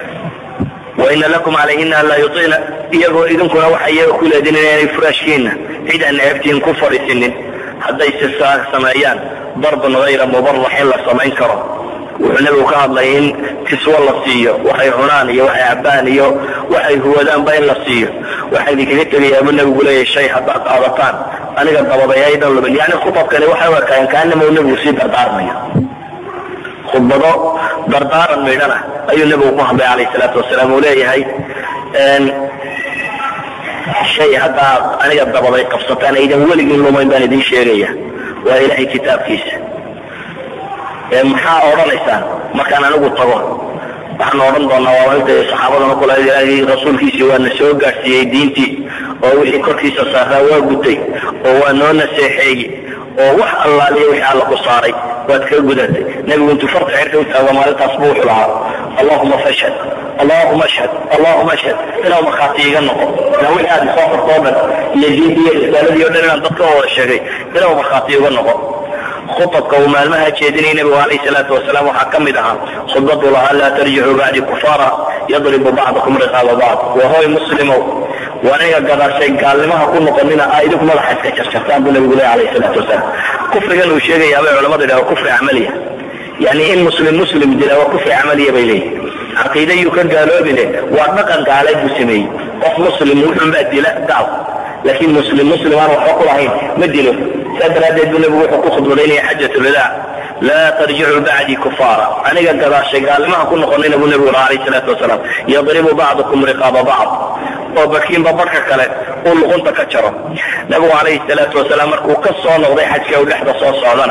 waina lakum calayhina anlaa yuطicna iyagoo idinkuna waxa iyaga ku leedin inaanay furaashkiina cid aan ceebtiin ku fadhiisinin hadday si saa sameeyaan darban hayra mubarax in la samayn karo wuxuu nebigu ka hadlay in kiswo la siiyo waxay cunaan iyo waxay cabaan iyo waxay huwadaanba in la siiyo waxaa idinkaga tegayaa buu nebigu leeyahay shay haddaad qaadataan aniga dabaday aydan lumin yani khutabkani waxay u ekaayeen kaanama uu nebigu sii dardaarmayo khudbado dardaaran midhana ayuu nebigu ku hadlay calayh salaatu wasalaam uu leeyahay shay haddaa aniga dabaday qabsataan aydan weligiin lumayn baan idin sheegaya waa ilaahay kitaabkiisa maxaa odhanaysaan markaan anigu tago waxaan odhan doonaa waa inta saxaabadana kula ilaahay rasuulkiisii waa na soo gaadhsiiyey diintii oo wixii korkiisa saaraa waa gutay oo waa noo naseexeeyey oo wax allaaliya wixii alla ku saaray waad ka gudatay nebigu intuu farta xirka u taago maalintaas buu wuxuu lahaa allahuma fashhad allahuma ashhad allahuma ashhad inaa markhaati iga noqo inaa wixii aad soo farto o dhan iyo diintii iyo risaaladii o dhan inaan dadka wada sheegay inaa markhaati iga noqo khutabka uu maalmaha jeedinayay nebigu calayh salaatu wasalaam waxaa ka mid ahaa khudbadu lahaa laa tarjicuu bacdi kufaara yadribu bacdakum riqaaba bacd wahoy muslimow waniga gadaashay gaalnimaha ku noqonina aa idinku madaxa iska jarjartaan buu nabigu leh alayh salaatu wasalaam kufrigan uu sheegaya bay culamadu yidhaha kufri camaliya yani in muslim muslim dila waa kufri camaliya bay leeyihin caqiida yuu ka gaaloobine waa dhaqan gaaleed buu sameeyey qof muslim wuxunbaa dila gaal laakiin muslim muslim aan waxba ku lahayn ma dilo saa daraaddeed buu nebigu wuxuu ku khudbadaynaya xajat lwadaac laa tarjicuu bacdii kufaara aniga gadaashay gaalnimaha ku noqonayna buu nebigu ura alayh salaatu wasalaam yadribu bacdukum riqaaba bacd oo bakiinba barhka kale uu luqunta ka jaro nebigu calayhi salaatu wasalaam markuu ka soo noqday xajka u dhexda soo socdana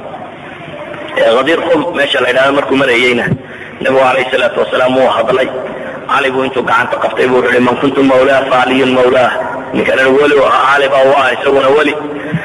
hadiir qum meesha la ydhahdo markuu marayeyna nebigu calayhi salaatu wasalaam wuu hadlay cali buu intuu gacanta qabtay buu uhi man kuntu mawlaa fa caliyun mawlaah ninkanana weli u ahaa cali baa u ah isaguna weli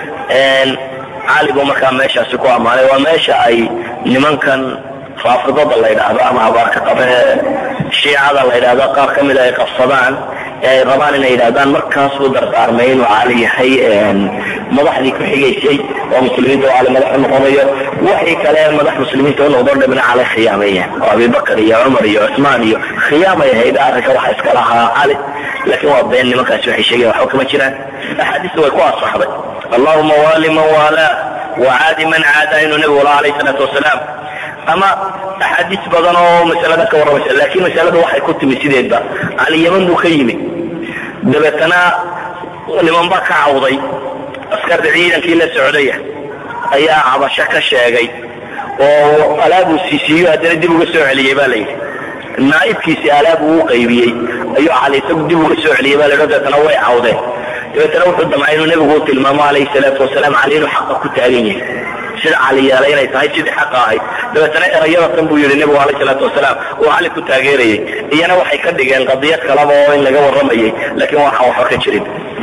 cali buu markaa meeshaasi ku ammaanay waa meesha ay nimankan raafidada la ydhaahdo ama abaarka qabe shiicada la ydhahdo qaar ka mida ay qabsadaan ee ay rabaan inay yidhahdaan markaas buu dardaarmay inuu cali yahay madaxdii ku xigaysay oo muslimiinta u cali madax u noqonayo waxii kale madax muslimiinta u noqdo dhabna cali khiyaameeyeen oo abibakar iyo cumar iyo cusmaan iyo khiyaamay ahayd arrinka waxa iska lahaa cali laakiin waa been nimankaasi waxay sheegayan waxba kama jiraan axaadiista way ku asaxday allahuma waali man waalaa wacaadi man caadaa inuu nebigu laha alayh salaatu wasalaam ama axaadiis badan oo masalada ka warramaysa laakiin masalada waxay ku timi sideedba cali yaman buu ka yimi dabeetana niman baa ka cawday askarta ciidankii la socdaya ayaa cabasho ka sheegay oo alaabuu siisiiyo haddana dib uga soo celiyey baa layidhi naaibkiisii alaab uu qaybiyey ayuu cali isagu dib uga soo celiyey baa la dabeetana way cawdeen dabeetana wuxuu damcay inuu nebigu u tilmaamo calayhi salaatu wasalaam cali inuu xaqa ku taagan yahay sida cali yeelay inay tahay sidii xaqa ahayd dabeetana erayada tan buu yidhi nebigu alayh salaatu wasalaam uu cali ku taageerayay iyana waxay ka dhigeen qadiyad kalaba oo in laga warramayay laakiin waxaan waxba ka jirin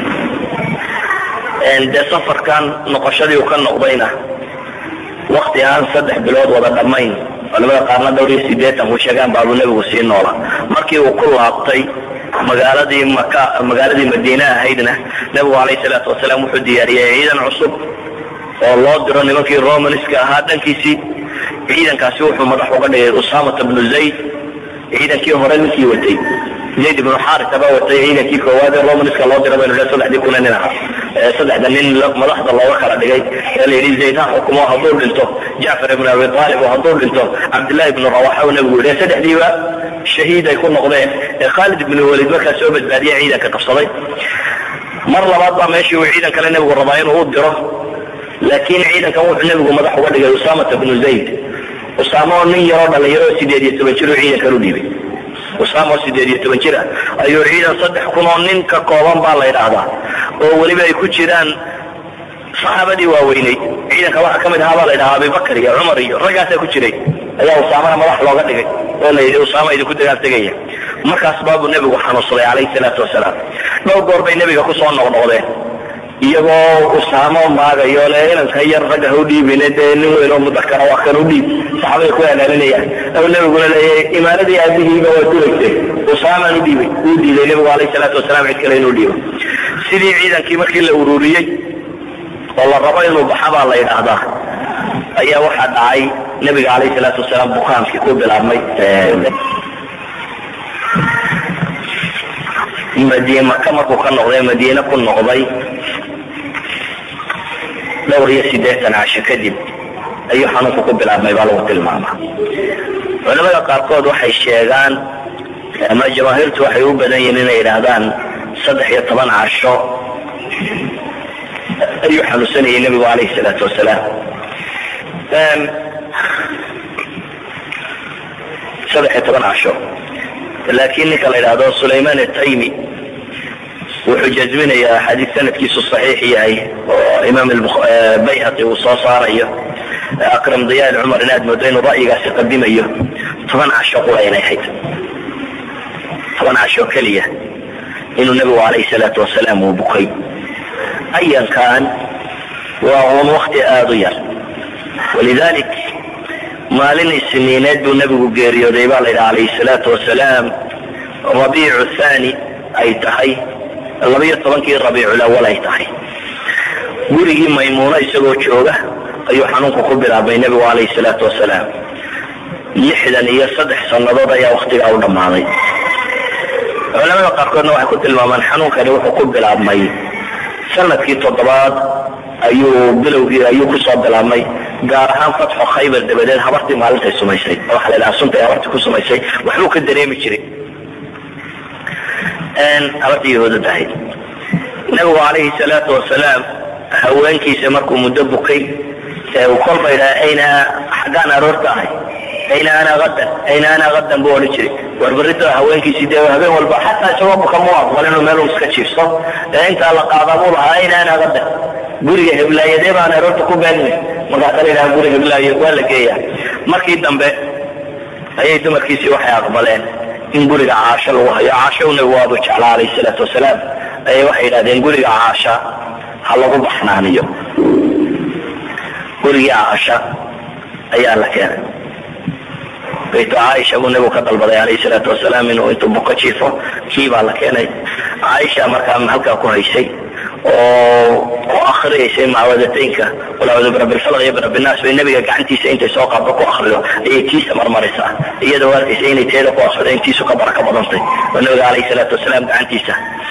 dee safarkan noqoshadii uu ka noqdayna wakti aan saddex bilood wada dhammayn culamada qaarna dhowr iyo sideetan ku sheegaan baabuu nebigu sii noola markii uu ku laabtay magaaladii maka magaaladii madiine ahaydna nebigu alayh salaatu wasalaam wuxuu diyaariyey ciidan cusub oo loo diro nimankii romanska ahaa dhankiisii ciidankaasi wuxuu madax uga dhigay usamata bnu zayd ciidankii hore ninkii watay zayd ibnu xarisa baa watay ciidankii koowaad ee romanska loo dira baynu lehay saddexdii kuna nin ahaa saddexda nin madaxda looga kala dhigay ee la yidhi zayd ha xukumo hadduu dhinto jacfar ibnu abi aalib oo hadduu dhinto cabdillahi ibnu rawaxa uu nebigu yidhi saddexdiiba shahiid ay ku noqdeen ee khaalid ibnu walid markaa soo badbaadiye ciidanka qabsaday mar labaad baa meeshii uu ciidan kale nebigu rabaa inuu u diro laakiin ciidankan wuxuu nebigu madax uga dhigay usamata bnu zayd usaamo oo nin yaroo dhalinyaro oo sideed iyo toban jir uu ciidankan u dhiibay usaamo oo sideed iyo toban jir ah ayuu ciidan saddex kun oo nin ka kooban baa la yidhaahdaa oo weliba ay ku jiraan saxaabadii waaweyneyd ciidanka waxaa ka mid ahaa baa la yidhahaa abibakar iyo cumar iyo raggaasaa ku jiray ayaa usaamana madax looga dhigay oo la yidhi usaama idinku dagaal tegaya markaas baabuu nebigu xanuunsaday calayhi salaatu wasalaam dhowr goor bay nebiga kusoo noqnoqdeen iyagoo usaamo maagayo le inanka yar ragga ha u dhiibine dee nin weyn oo mudakara waa kan u dhiib saxaabada ku halaalinayaan oo nebiguna leeyahay imaaradii aabihiiba waa dulayse usaamaan u dhiibay uu diiday nebigu alayh salaatu wasalaam cid kale inuu dhiibo sidii ciidankii markii la ururiyey oo la rabo inuu baxa baa la yidhaahdaa ayaa waxaa dhacay nebiga alayh salaatu wasalaam bukaankii ku bilaabmay maka markuu ka noqday madiine ku noqday dhowr iyo siddeetan casho kadib ayuu xanuunku ku bilaabmay baa lagu tilmaamaa culamada qaarkood waxay sheegaan ama jamaahiirtu waxay u badan yihiin inay yidhaahdaan saddex iyo toban casho ayuu xanuunsanayay nebigu calayhi salaatu wasalaam saddex iyo toban casho laakiin ninka la yidhaahdo sulayman ataymi wuxuu jazminayaa xadiid sanadkiisu saxiix yahay oo imaam bayhaqi uu soo saarayo akram diyaal cumar inaad moodo inuu ra'yigaasi qadimayo toban casho qura inay ahayd toban casho keliya inuu nebigu calayhi salaatu wasalaam uu bukay ayankan waa uun wakti aada u yar walidalik maalin isniineed buu nebigu geeriyooday baa la yidhaha calayhi salaatu wasalaam rabiicu thani ay tahay labayo tobankii rabiiculawal ay tahay gurigii maymuuno isagoo jooga ayuu xanuunku ku bilaabmay nebigu calayhi salaatu wasalaam lixdan iyo saddex sannadood ayaa waktigaa u dhammaaday culamada qaarkoodna waxay ku tilmaamaan xanuunkani wuxuu ku bilaabmay sanadkii toddobaad ayuu bilowgii ayuu kusoo bilaabmay gaar ahaan fatxo khaybar dabadeed habartii maalintay sumaysay waxa la dhaha suntay habartii ku sumaysay waxbuu ka dareemi jiray habartii yahuudada ahayd nabigu calayhi salaatu wasalaam haweenkiisa markuu muddo bukay ee uu kolba yidhaha ayna xaggaan aroorta ahay ayna ana adan ayna ana adan buu odhan jiray warbarida haweenkiisii dee habeen walba xataa isagoo buka mu aqbal inuu meel iska jiifso ee intaa la qaadaa buu lahaa ayna ana adan guriga heblaayadee baan aroorta ku beeninay markaasa la yidhaha guri heblaayo waa la geeyaa markii dambe ayay dumarkiisii waxay aqbaleen in guriga caasho lagu hayo caasho nabigu waadu jeclaa alayh salaatu wasalaam ayay waxay yidhahdeen guriga caasha ha lagu baxnaaniyo gurigii caasha ayaa la keenay baytu caaisha buu nabigu ka dalbaday alayh salaatu wasalaam inuu intuu buko jiifo kii baa la keenay caaisha markaa halkaa ku haysay oo ku akriyaysay mucawadateynka qul acuudu birabbilfalq iyo birabbilnaas bay nabiga gacantiisa intay soo qaabto ku akrido ayay tiisa marmaraysaa iyadoo arkaysa inay teeda ku akrido intiisu ka baraka badantay oo nabiga calayhi salaatu wasalaam gacantiisa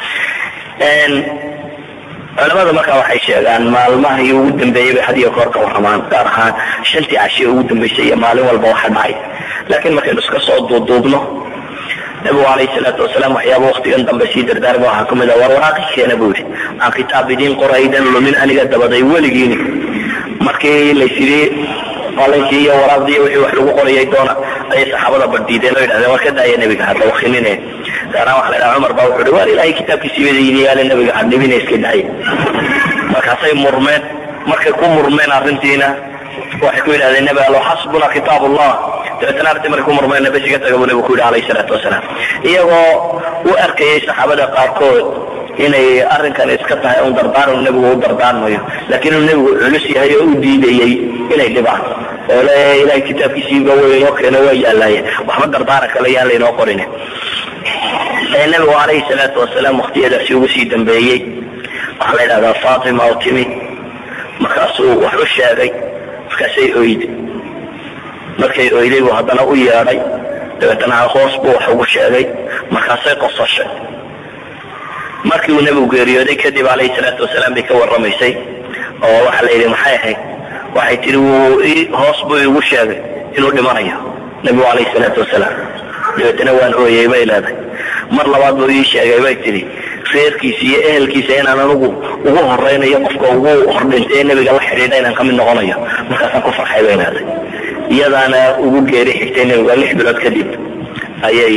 culamada markaa waxay sheegaan maalmahii ugu dambeeyey bay had iyo goor ka warramaan gaar ahaan shantii cashiye ugu dambeysay iyo maalin walba waxa dhacay laakiin markaynu iska soo duuduubno nabigu calayhi salaatu wasalaam waxyaaba waktigan dambe sii dardaarma waxaa kamid ah war waraaqi keena buu yidhi aan kitaab idiin qoraydan lumin aniga dabaday weligiini markii laysidhi qalinkii iyo waraaqdii wixii wax lagu qorayay doona ayay saxaabada badhiideen oo yidhahdeen war ka daaya nebiga hadda wakinine gaaraan waxa la dhaha cumar baa wuxuu hi waar ilaahay kitaabkiisii bada yaale nebiga hadhibina iska daaya markaasay murmeen markay ku murmeen arrintiina waxay ku yidhahdeen nebi allo xasbuna kitaab allah dabeetana arti markay ku murmayna bes iga taga buu nebigu ku yidhi alayhi salaatu wasalaam iyagoo u arkayay saxaabada qaarkood inay arrinkan iska tahay un dardaaran nebigu u dardaarmayo laakiin inuu nebigu culus yahay oo u diidayey inay dhibaan oo le ilahay kitaabkiisiiba way inoo keeno waa yaalaayeen waxba dardaaran kale yaan laynoo qorin nebigu calayhi salaatu wasalaam waktiyadaasi ugu sii dambeeyey waxaa la yidhahdaa fatima oo timi markaasuu wax u sheegay markaasay oyday markay oyday buu haddana u yeedhay dabeetana hoos buu wax ugu sheegay markaasay qosashay markii uu nebigu geeriyooday kadib calayhi salaatu wasalaam bay ka warramaysay oo waxaa la yidhi maxay ahayd waxay tihi wuu hoos buu igu sheegay inuu dhimanayo nebigu calayhi salaatu wasalaam dabeetana waan ooyey bay leedahay mar labaad buu ii sheegay bay tihi reerkiisa iyo ehelkiisa inaan anugu ugu horaynayo qofka ugu hordhintay ee nebiga la xidhiidha inaan kamid noqonayo markaasaan ku farxay bay leedahay iyadaana ugu geeri xigtay nebiga lix bilood kadib ayay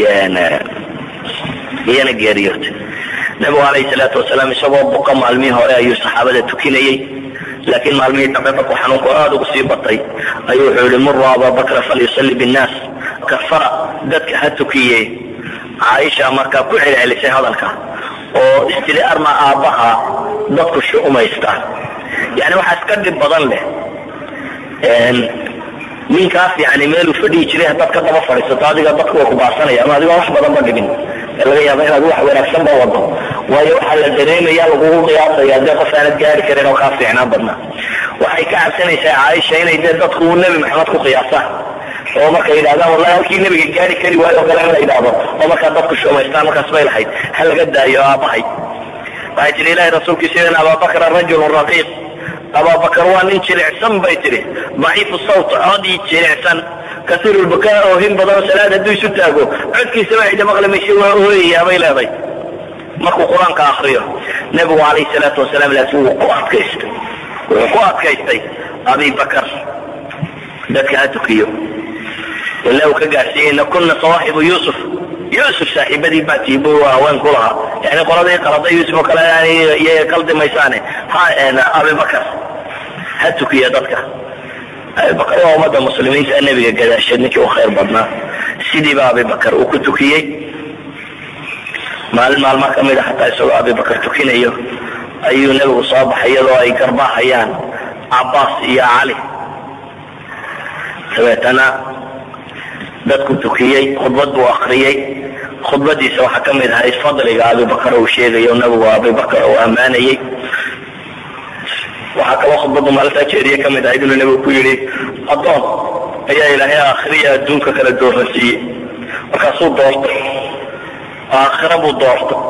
iyana geeriyootay nebigu calayhi salaatu wasalaam isagoo buka maalmihii hore ayuu saxaabada tukinayey laakiin maalmihii dambe markuu xanuunku aada ugu sii batay ayuu wuxuu yihi muru ababakra falyusalli binnaas kafara dadka ha tukiye caaisha markaa ku celcelisay hadalka oo istili arma aabbaha dadku shu'umaystaan yani waxaa iska dhib badan leh ninkaas yani meeluu fadhihi jiray haddaad ka daba fadhiisato adiga dadku way kubaasanaya ama adigoon wax badan ba dhibin ee laga yaaba inaad wax wanaagsan ba wado waayo waxaa la dareemaya lagugu qiyaasaya dee qof aanad gaari karin oo kaa fiicnaan badna waxay ka cabsanaysaa caaisha inay dee dadku nebi maxamed ku qiyaasaan oo markay yidhahdaan wallahi halkii nebiga gaari kari waayo o kale in la yidhaahdo oo markaa dadku shumaystaan markaas bay lahayd ha laga daayo aabbahay waxay tihi ilahi rasuulkiisa in ababakra rajulun raqiiq ababakar waa nin jilicsan bay tihi daciifu sawt codii jilicsan kasiiru lbukaa oo hin badanoo salaad hadduu isu taago codkiisaba cida maqli mayse waa ooyayaa bay leeday markuu qur-aanka akriyo nebigu calayhi salaatu wasalaam laakiin wuu ku adkaystay wuxuu ku adkaystay abi bakar dadka ha tukiyo ila uu ka gaarsiiyey ina kuna sawaaxibu yuusuf yuusuf saaxiibadii baa tiibo haween ku lahaa yani qoladii qalada yuusuf oo kale iyaga qaldi maysaane ha abibakar ha tukiya dadka abibakar waa ummadda muslimiinta nebiga gadaasheed ninkii u khayr badnaa sidiiba abibakar uu ku tukiyey maalin maalmaa ka mid a xataa isagoo abibakar tukinayo ayuu nebigu soo baxay iyadoo ay garbaahayaan cabaas iyo cali dabeetana dadku tukiyey khudbad buu akriyey khudbadiisa waxaa ka mid ahayd fadliga abibakar uu sheegayo nabigu abibakar uu ammaanayey waxaa kaloo khudbadu maalintaa jeeriye ka mid ahayd inuu nabigu ku yidhi addoon ayaa ilaahay aakhiriya adduunka kala dooransiiyey markaasuu doortay aakhira buu doortay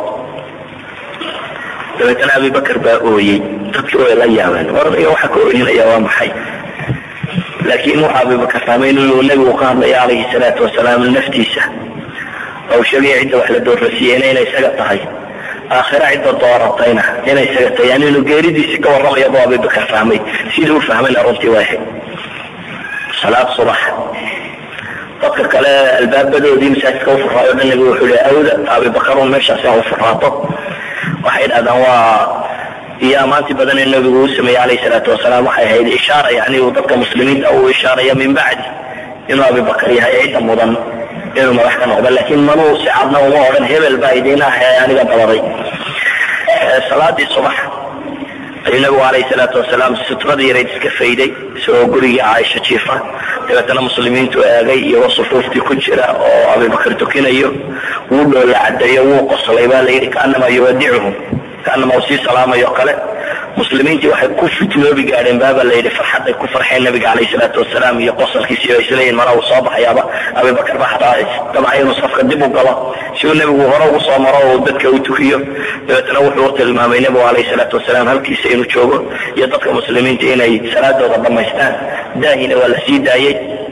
dabeetana abibakar baa ooyey dadkii way la yaabeen warniga waxaa ka ooyinaya waa maxay laakiin wuxuu abibakar fahmay inuu nebigu ka hadlayo calayhi salaatu wasalaam naftiisa oo sheegaya cidda wax la doorasiiyeyna inay isaga tahay aakhira cidda dooratayna inay isaga tahay yani inuu geeridiisi ka warramaya buu abibakar fahmay sidii u fahmayna runtii waa ahayd salaad subax dadka kale albaabadoodii masaajidka u furaayo dhan nebigu wuxuu leey awda abibakarun meeshaasi ha u furaato waxay dhahdaan waa iyo amaantii badan ee nabigu uu sameeyey calayhi salaatu wasalaam waxay ahayd ishaara yani uu dadka muslimiinta uu ishaaraya min bacdi inuu abibakar yahay cidda mudan inuu madax ka noqdo laakiin manuu si cadna uma odhan hebel baa idiin ah ee aniga dabaday salaadii subax ayuu nabigu calayhi salaatu wasalaam sutradii yareyd iska fayday isagoo gurigii caaisha jiifa dabeetana muslimiintu eegay iyagoo sufuuftii ku jira oo abibakar tukinayo wuu dhoola cadeeyo wuu qoslay baa la yidhi kaanama yuwadicuhum kaanama uu sii salaamayo kale muslimiintii waxay ku fitnoobi gaadheen baaba la yidhi farxaday ku farxeen nabiga calayhi salaatu wasalaam iyo qosalkiisii oo isleeyihin mana uu soo baxayaaba abibakar ba xataa dabcay inuu safka dib u galo si uu nebigu hore ugu soo maro oo dadka u tukiyo dabeetana wuxuu u tilmaamay nebigu calayhi salaatu wasalaam halkiisa inuu joogo iyo dadka muslimiinta inay salaadooda dhammaystaan daahina waa la sii daayey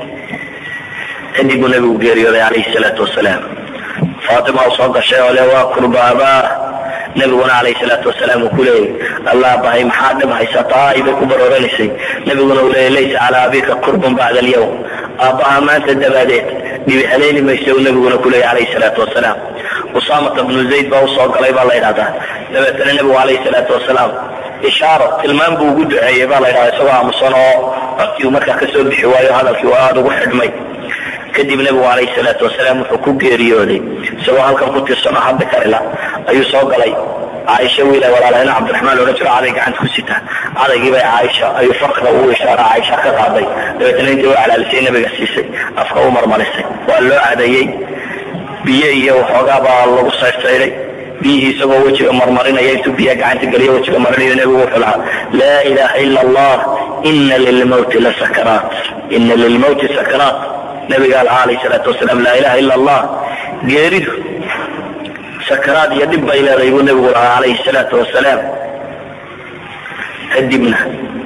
kadib buu nebigu geeriyooday calayhi salaatu wasalaam faatima u soo gashay oo le waa kurbaabaa nabiguna calayhi salaatu wasalaam uu ku leeyay allah bahay maxaa dhib haysataa ay bay ku barooranaysay nabiguna uu leeyay laysa calaa abika kurbun bacda alyawm aabbaha maanta dabaadeed dhibi haleeli maysa uu nabiguna ku leeyay calayhi salaatu wasalaam usaamata bnu zayd baa usoo galay baa la yidhahdaa dabeetana nebigu calayhi salaatu wasalaam ishaaro tilmaam buu ugu duceeyey baa la yidhahdaa isagoo aamusan oo codkii markaa kasoo bixi waayo hadalkii waa aada ugu xidhmay kadib nebigu calayhi salaatu wasalaam wuxuu ku geeriyooday isagoo halkan ku tirsanoo hadda karila ayuu soo galay caaisha wiila walaalahayna cabdiraxmaan loodhan jiro caday gacanta ku sitaa cadaygiibay caaisha ayuu farka ugu ishaara caaisha ka qaaday dabeetna intii u calaalisay nabiga siisay afka u marmarisay waa loo cadeeyey biyo iyo waxoogaa baa lagu sayrsaydhay biyihii isagoo wejiga marmarinaya intuu biyaha gacanta geliyo wejiga marinayo nebigu wuxuu lahaa laa ilaha ila allah ina lilmawti la sakaraat ina lilmawti sakaraat nabiga alha alayh salaatu wasalaam laa ilaha ila allah geeridu sakaraad iyo dhib bay leedahay buu nebigu lahaa calayhi salaatu wasalaam kadibna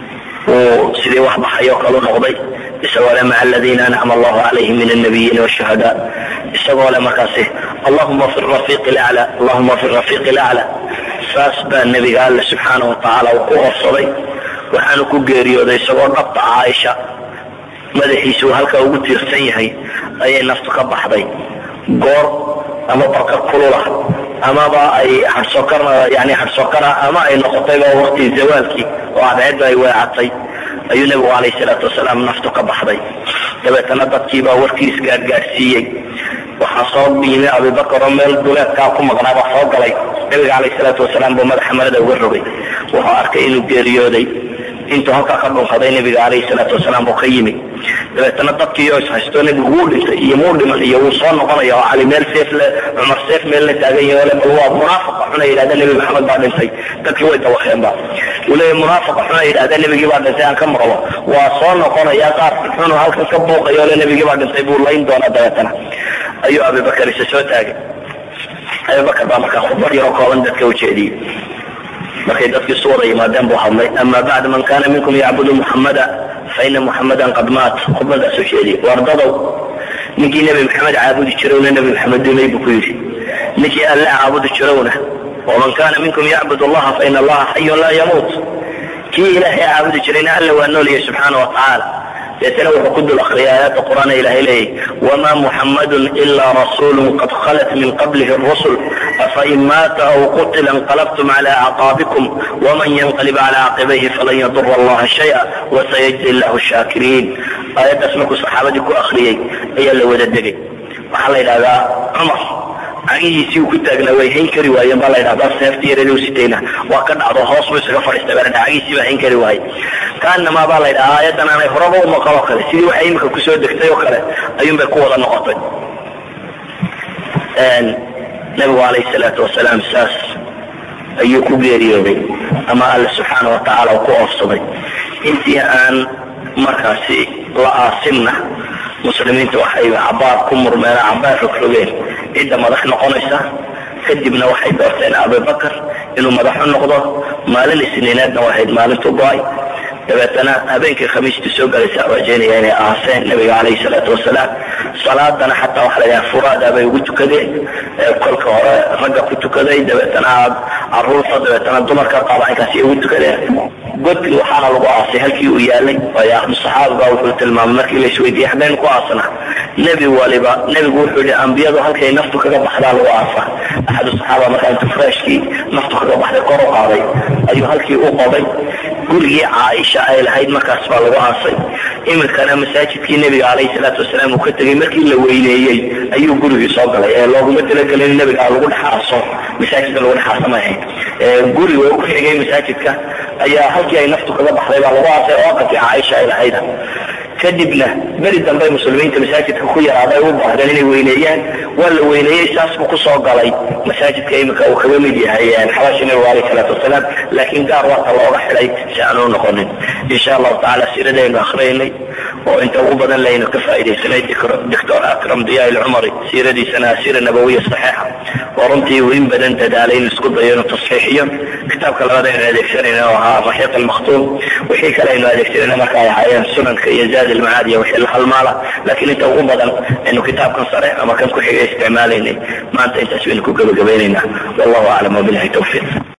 wuu sidii wax baxayoo kalu noqday isagoo le maca aladiina ancama allahu calayhim min alnabiyiina washuhadaa isagoo le markaasi allahuma fi rafiiqi lacla allahuma fi rafiiqi lacla saas baa nebiga alle subxaana wa tacaala uu ku horsaday waxaanu ku geeriyooday isagoo dhabta caaisha madaxiisa uu halkaa ugu tiirsan yahay ayay naftu ka baxday goor ama barka kulula amaba ay harsokar yani harsokara ama ay noqotayba waqti zawaalkii oo cadceedda ay weecatay ayuu nebigu calayhi salaatu wasalaam naftu ka baxday dabeetana dadkiibaa warkiis gaadgaadhsiiyey waxaa soo yimi abibakar oo meel duleedkaa ku maqnaabaa soo galay nebiga calayhi salaatu wasalaam buu madaxa marada uga rogay wuxuu arkay inuu geeriyooday intuu halkaa ka dhunkaday nebiga calayhi salaatu wasalaam buu ka yimi dabeetana dadkiioo ishaysto nebigu wuu dhintay iyo muu dhiman iyo wuu soo noqonaya oo cali meel seef le cumar seef meel la taagan yahay ole bal waa munaafaqa xuna yidhahda nebi maxamed baa dhintay dadkii way dawakeenba uu leeyahy munaafaqa xuna yidhahda nebigii baa dhintay aan ka maqlo waa soo noqonaya qaar xunu halkan ka buuqayo ole nebigii baa dhintay buu layn doonaa dabeetana ayuu abibakar isa soo taagay abibakar baa markaa khudbad yaroo kooban dadka ujeediyey markay dadkii isu wada yimaadeen buu hadlay ama bacd man kana minkum yacbudu muxamada faina muxamadan qad maat khudbadaasuu jeediyey wardadow ninkii nebi maxamed caabudi jirowna nebi maxamed dumay buu ku yidhi ninkii alle caabudi jirowna waman kana minkum yacbud allaha faina allaha xayun laa yamuut kii ilaahay caabudi jirayna alle waa nooliyay subxaana wa tacaala deetana wuxuu ku dul akriyay aayadda qur'aan ilahay leeyahy wma muxamadun ila rasulu qad khalat min qablihi rusul afain maata aw qutila inqalabtum cala acqaabikum wman yanqalib cala caqibayhi falan yadura allaha shaya wasayajzi llahu shaakiriin aayaddaas markuu saxaabadii ku akriyey ayaa la wada degay waxaa la yidhahdaa cumar cagihiisii uu ku taagnaa way hayn kari waayeen baa la ydhahdaa seefti yareed sitayna waa ka dhacdo hoos buu isaga fadhiistay baa la dhaha cagihiisii baa hayn kari waaye kaanamaa baa la ydhahaa aayaddan aanay horaba u maqal oo kale sidii waxay imika kusoo degtay oo kale ayuun bay ku wada noqotay nabigu calayhi salaatu wasalaam saas ayuu ku geeriyooday ama alle subxaana wa tacaala uu ku oofsaday intii aan markaasi la aasinna muslimiinta waxay cabaar ku murmeen cabaar rogrogeen cidda madax noqonaysa kadibna waxay doorteen abibakar inuu madaxu noqdo maalin isniineedna wahayd maalintu go-ay dabeetana habeenkii khamiistii soo galaysa rajaynaya inay aaseen nabiga calayhi salaatu wasalaam salaadana xataa waxa la yidhaha furaada bay ugu tukadeen kolka hore ragga ku tukaday dabeetana caruurta dabeetana dumarka qaba inkaasi ugu tukadeen godkii waxaana lagu aasay halkii uu yaalay waayo ahlu saxaaba baa wuxuu tilmaamay markii la isweydiiyey haddaynu ku aasna nebi waliba nebigu wuxuu yihi ambiyadu halkay naftu kaga baxdaa lagu aasa axadu saxaaba markaa intuu freshkii naftu kaga baxday kor u qaaday ayuu halkii u qoday gurigii caaisha ay lahayd markaas baa lagu aasay iminkana masaajidkii nebiga calayhi salaatu wasalaam uu ka tegey markii la weyneeyey ayuu gurigii soo galay ee looguma talagelin in nebiga lagu dhex aaso masaajidka lagu dhex aasa ma ahayd guriga ku xigay masaajidka ayaa halkii ay naftu kaga baxday baa lagu aasay oo aqalkii caaisha ay lahayd kadibna beri dambe muslimiinta masaajidka ku yaraaday u baahdeen inay weyneeyaan waa la weyneeyey saas buu kusoo galay masaajidka iminka uu kaga mid yahay xabaashi nabigu alayh salaatu wasalaam laakiin gaar waata looga xidhay si aanu noqonin insha allahu tacala siiradaynu akhriyaynay oo inta ugu badan laynu ka faaidaysanay doctor akram diya ilcumari siiradiisana siira nabawiya saxiixa oo runtii uu in badan dadaalay inu isku dayo inuu tasxiixiyo kitaabka labaad aynu adeegsanayna oo ahaa raxiiq almakhtuum wixii kale aynu adeegsanayna marka ay ahaayeen sunanka iyo zaad ilmacaad iyo wixii la halmaala laakiin inta ugu badan aynu kitaabkan sare ama kan ku xigay isticmaalaynay maanta intaas baynu ku gebagabaynaynaa wallahu aclam wabilahi tawfiiq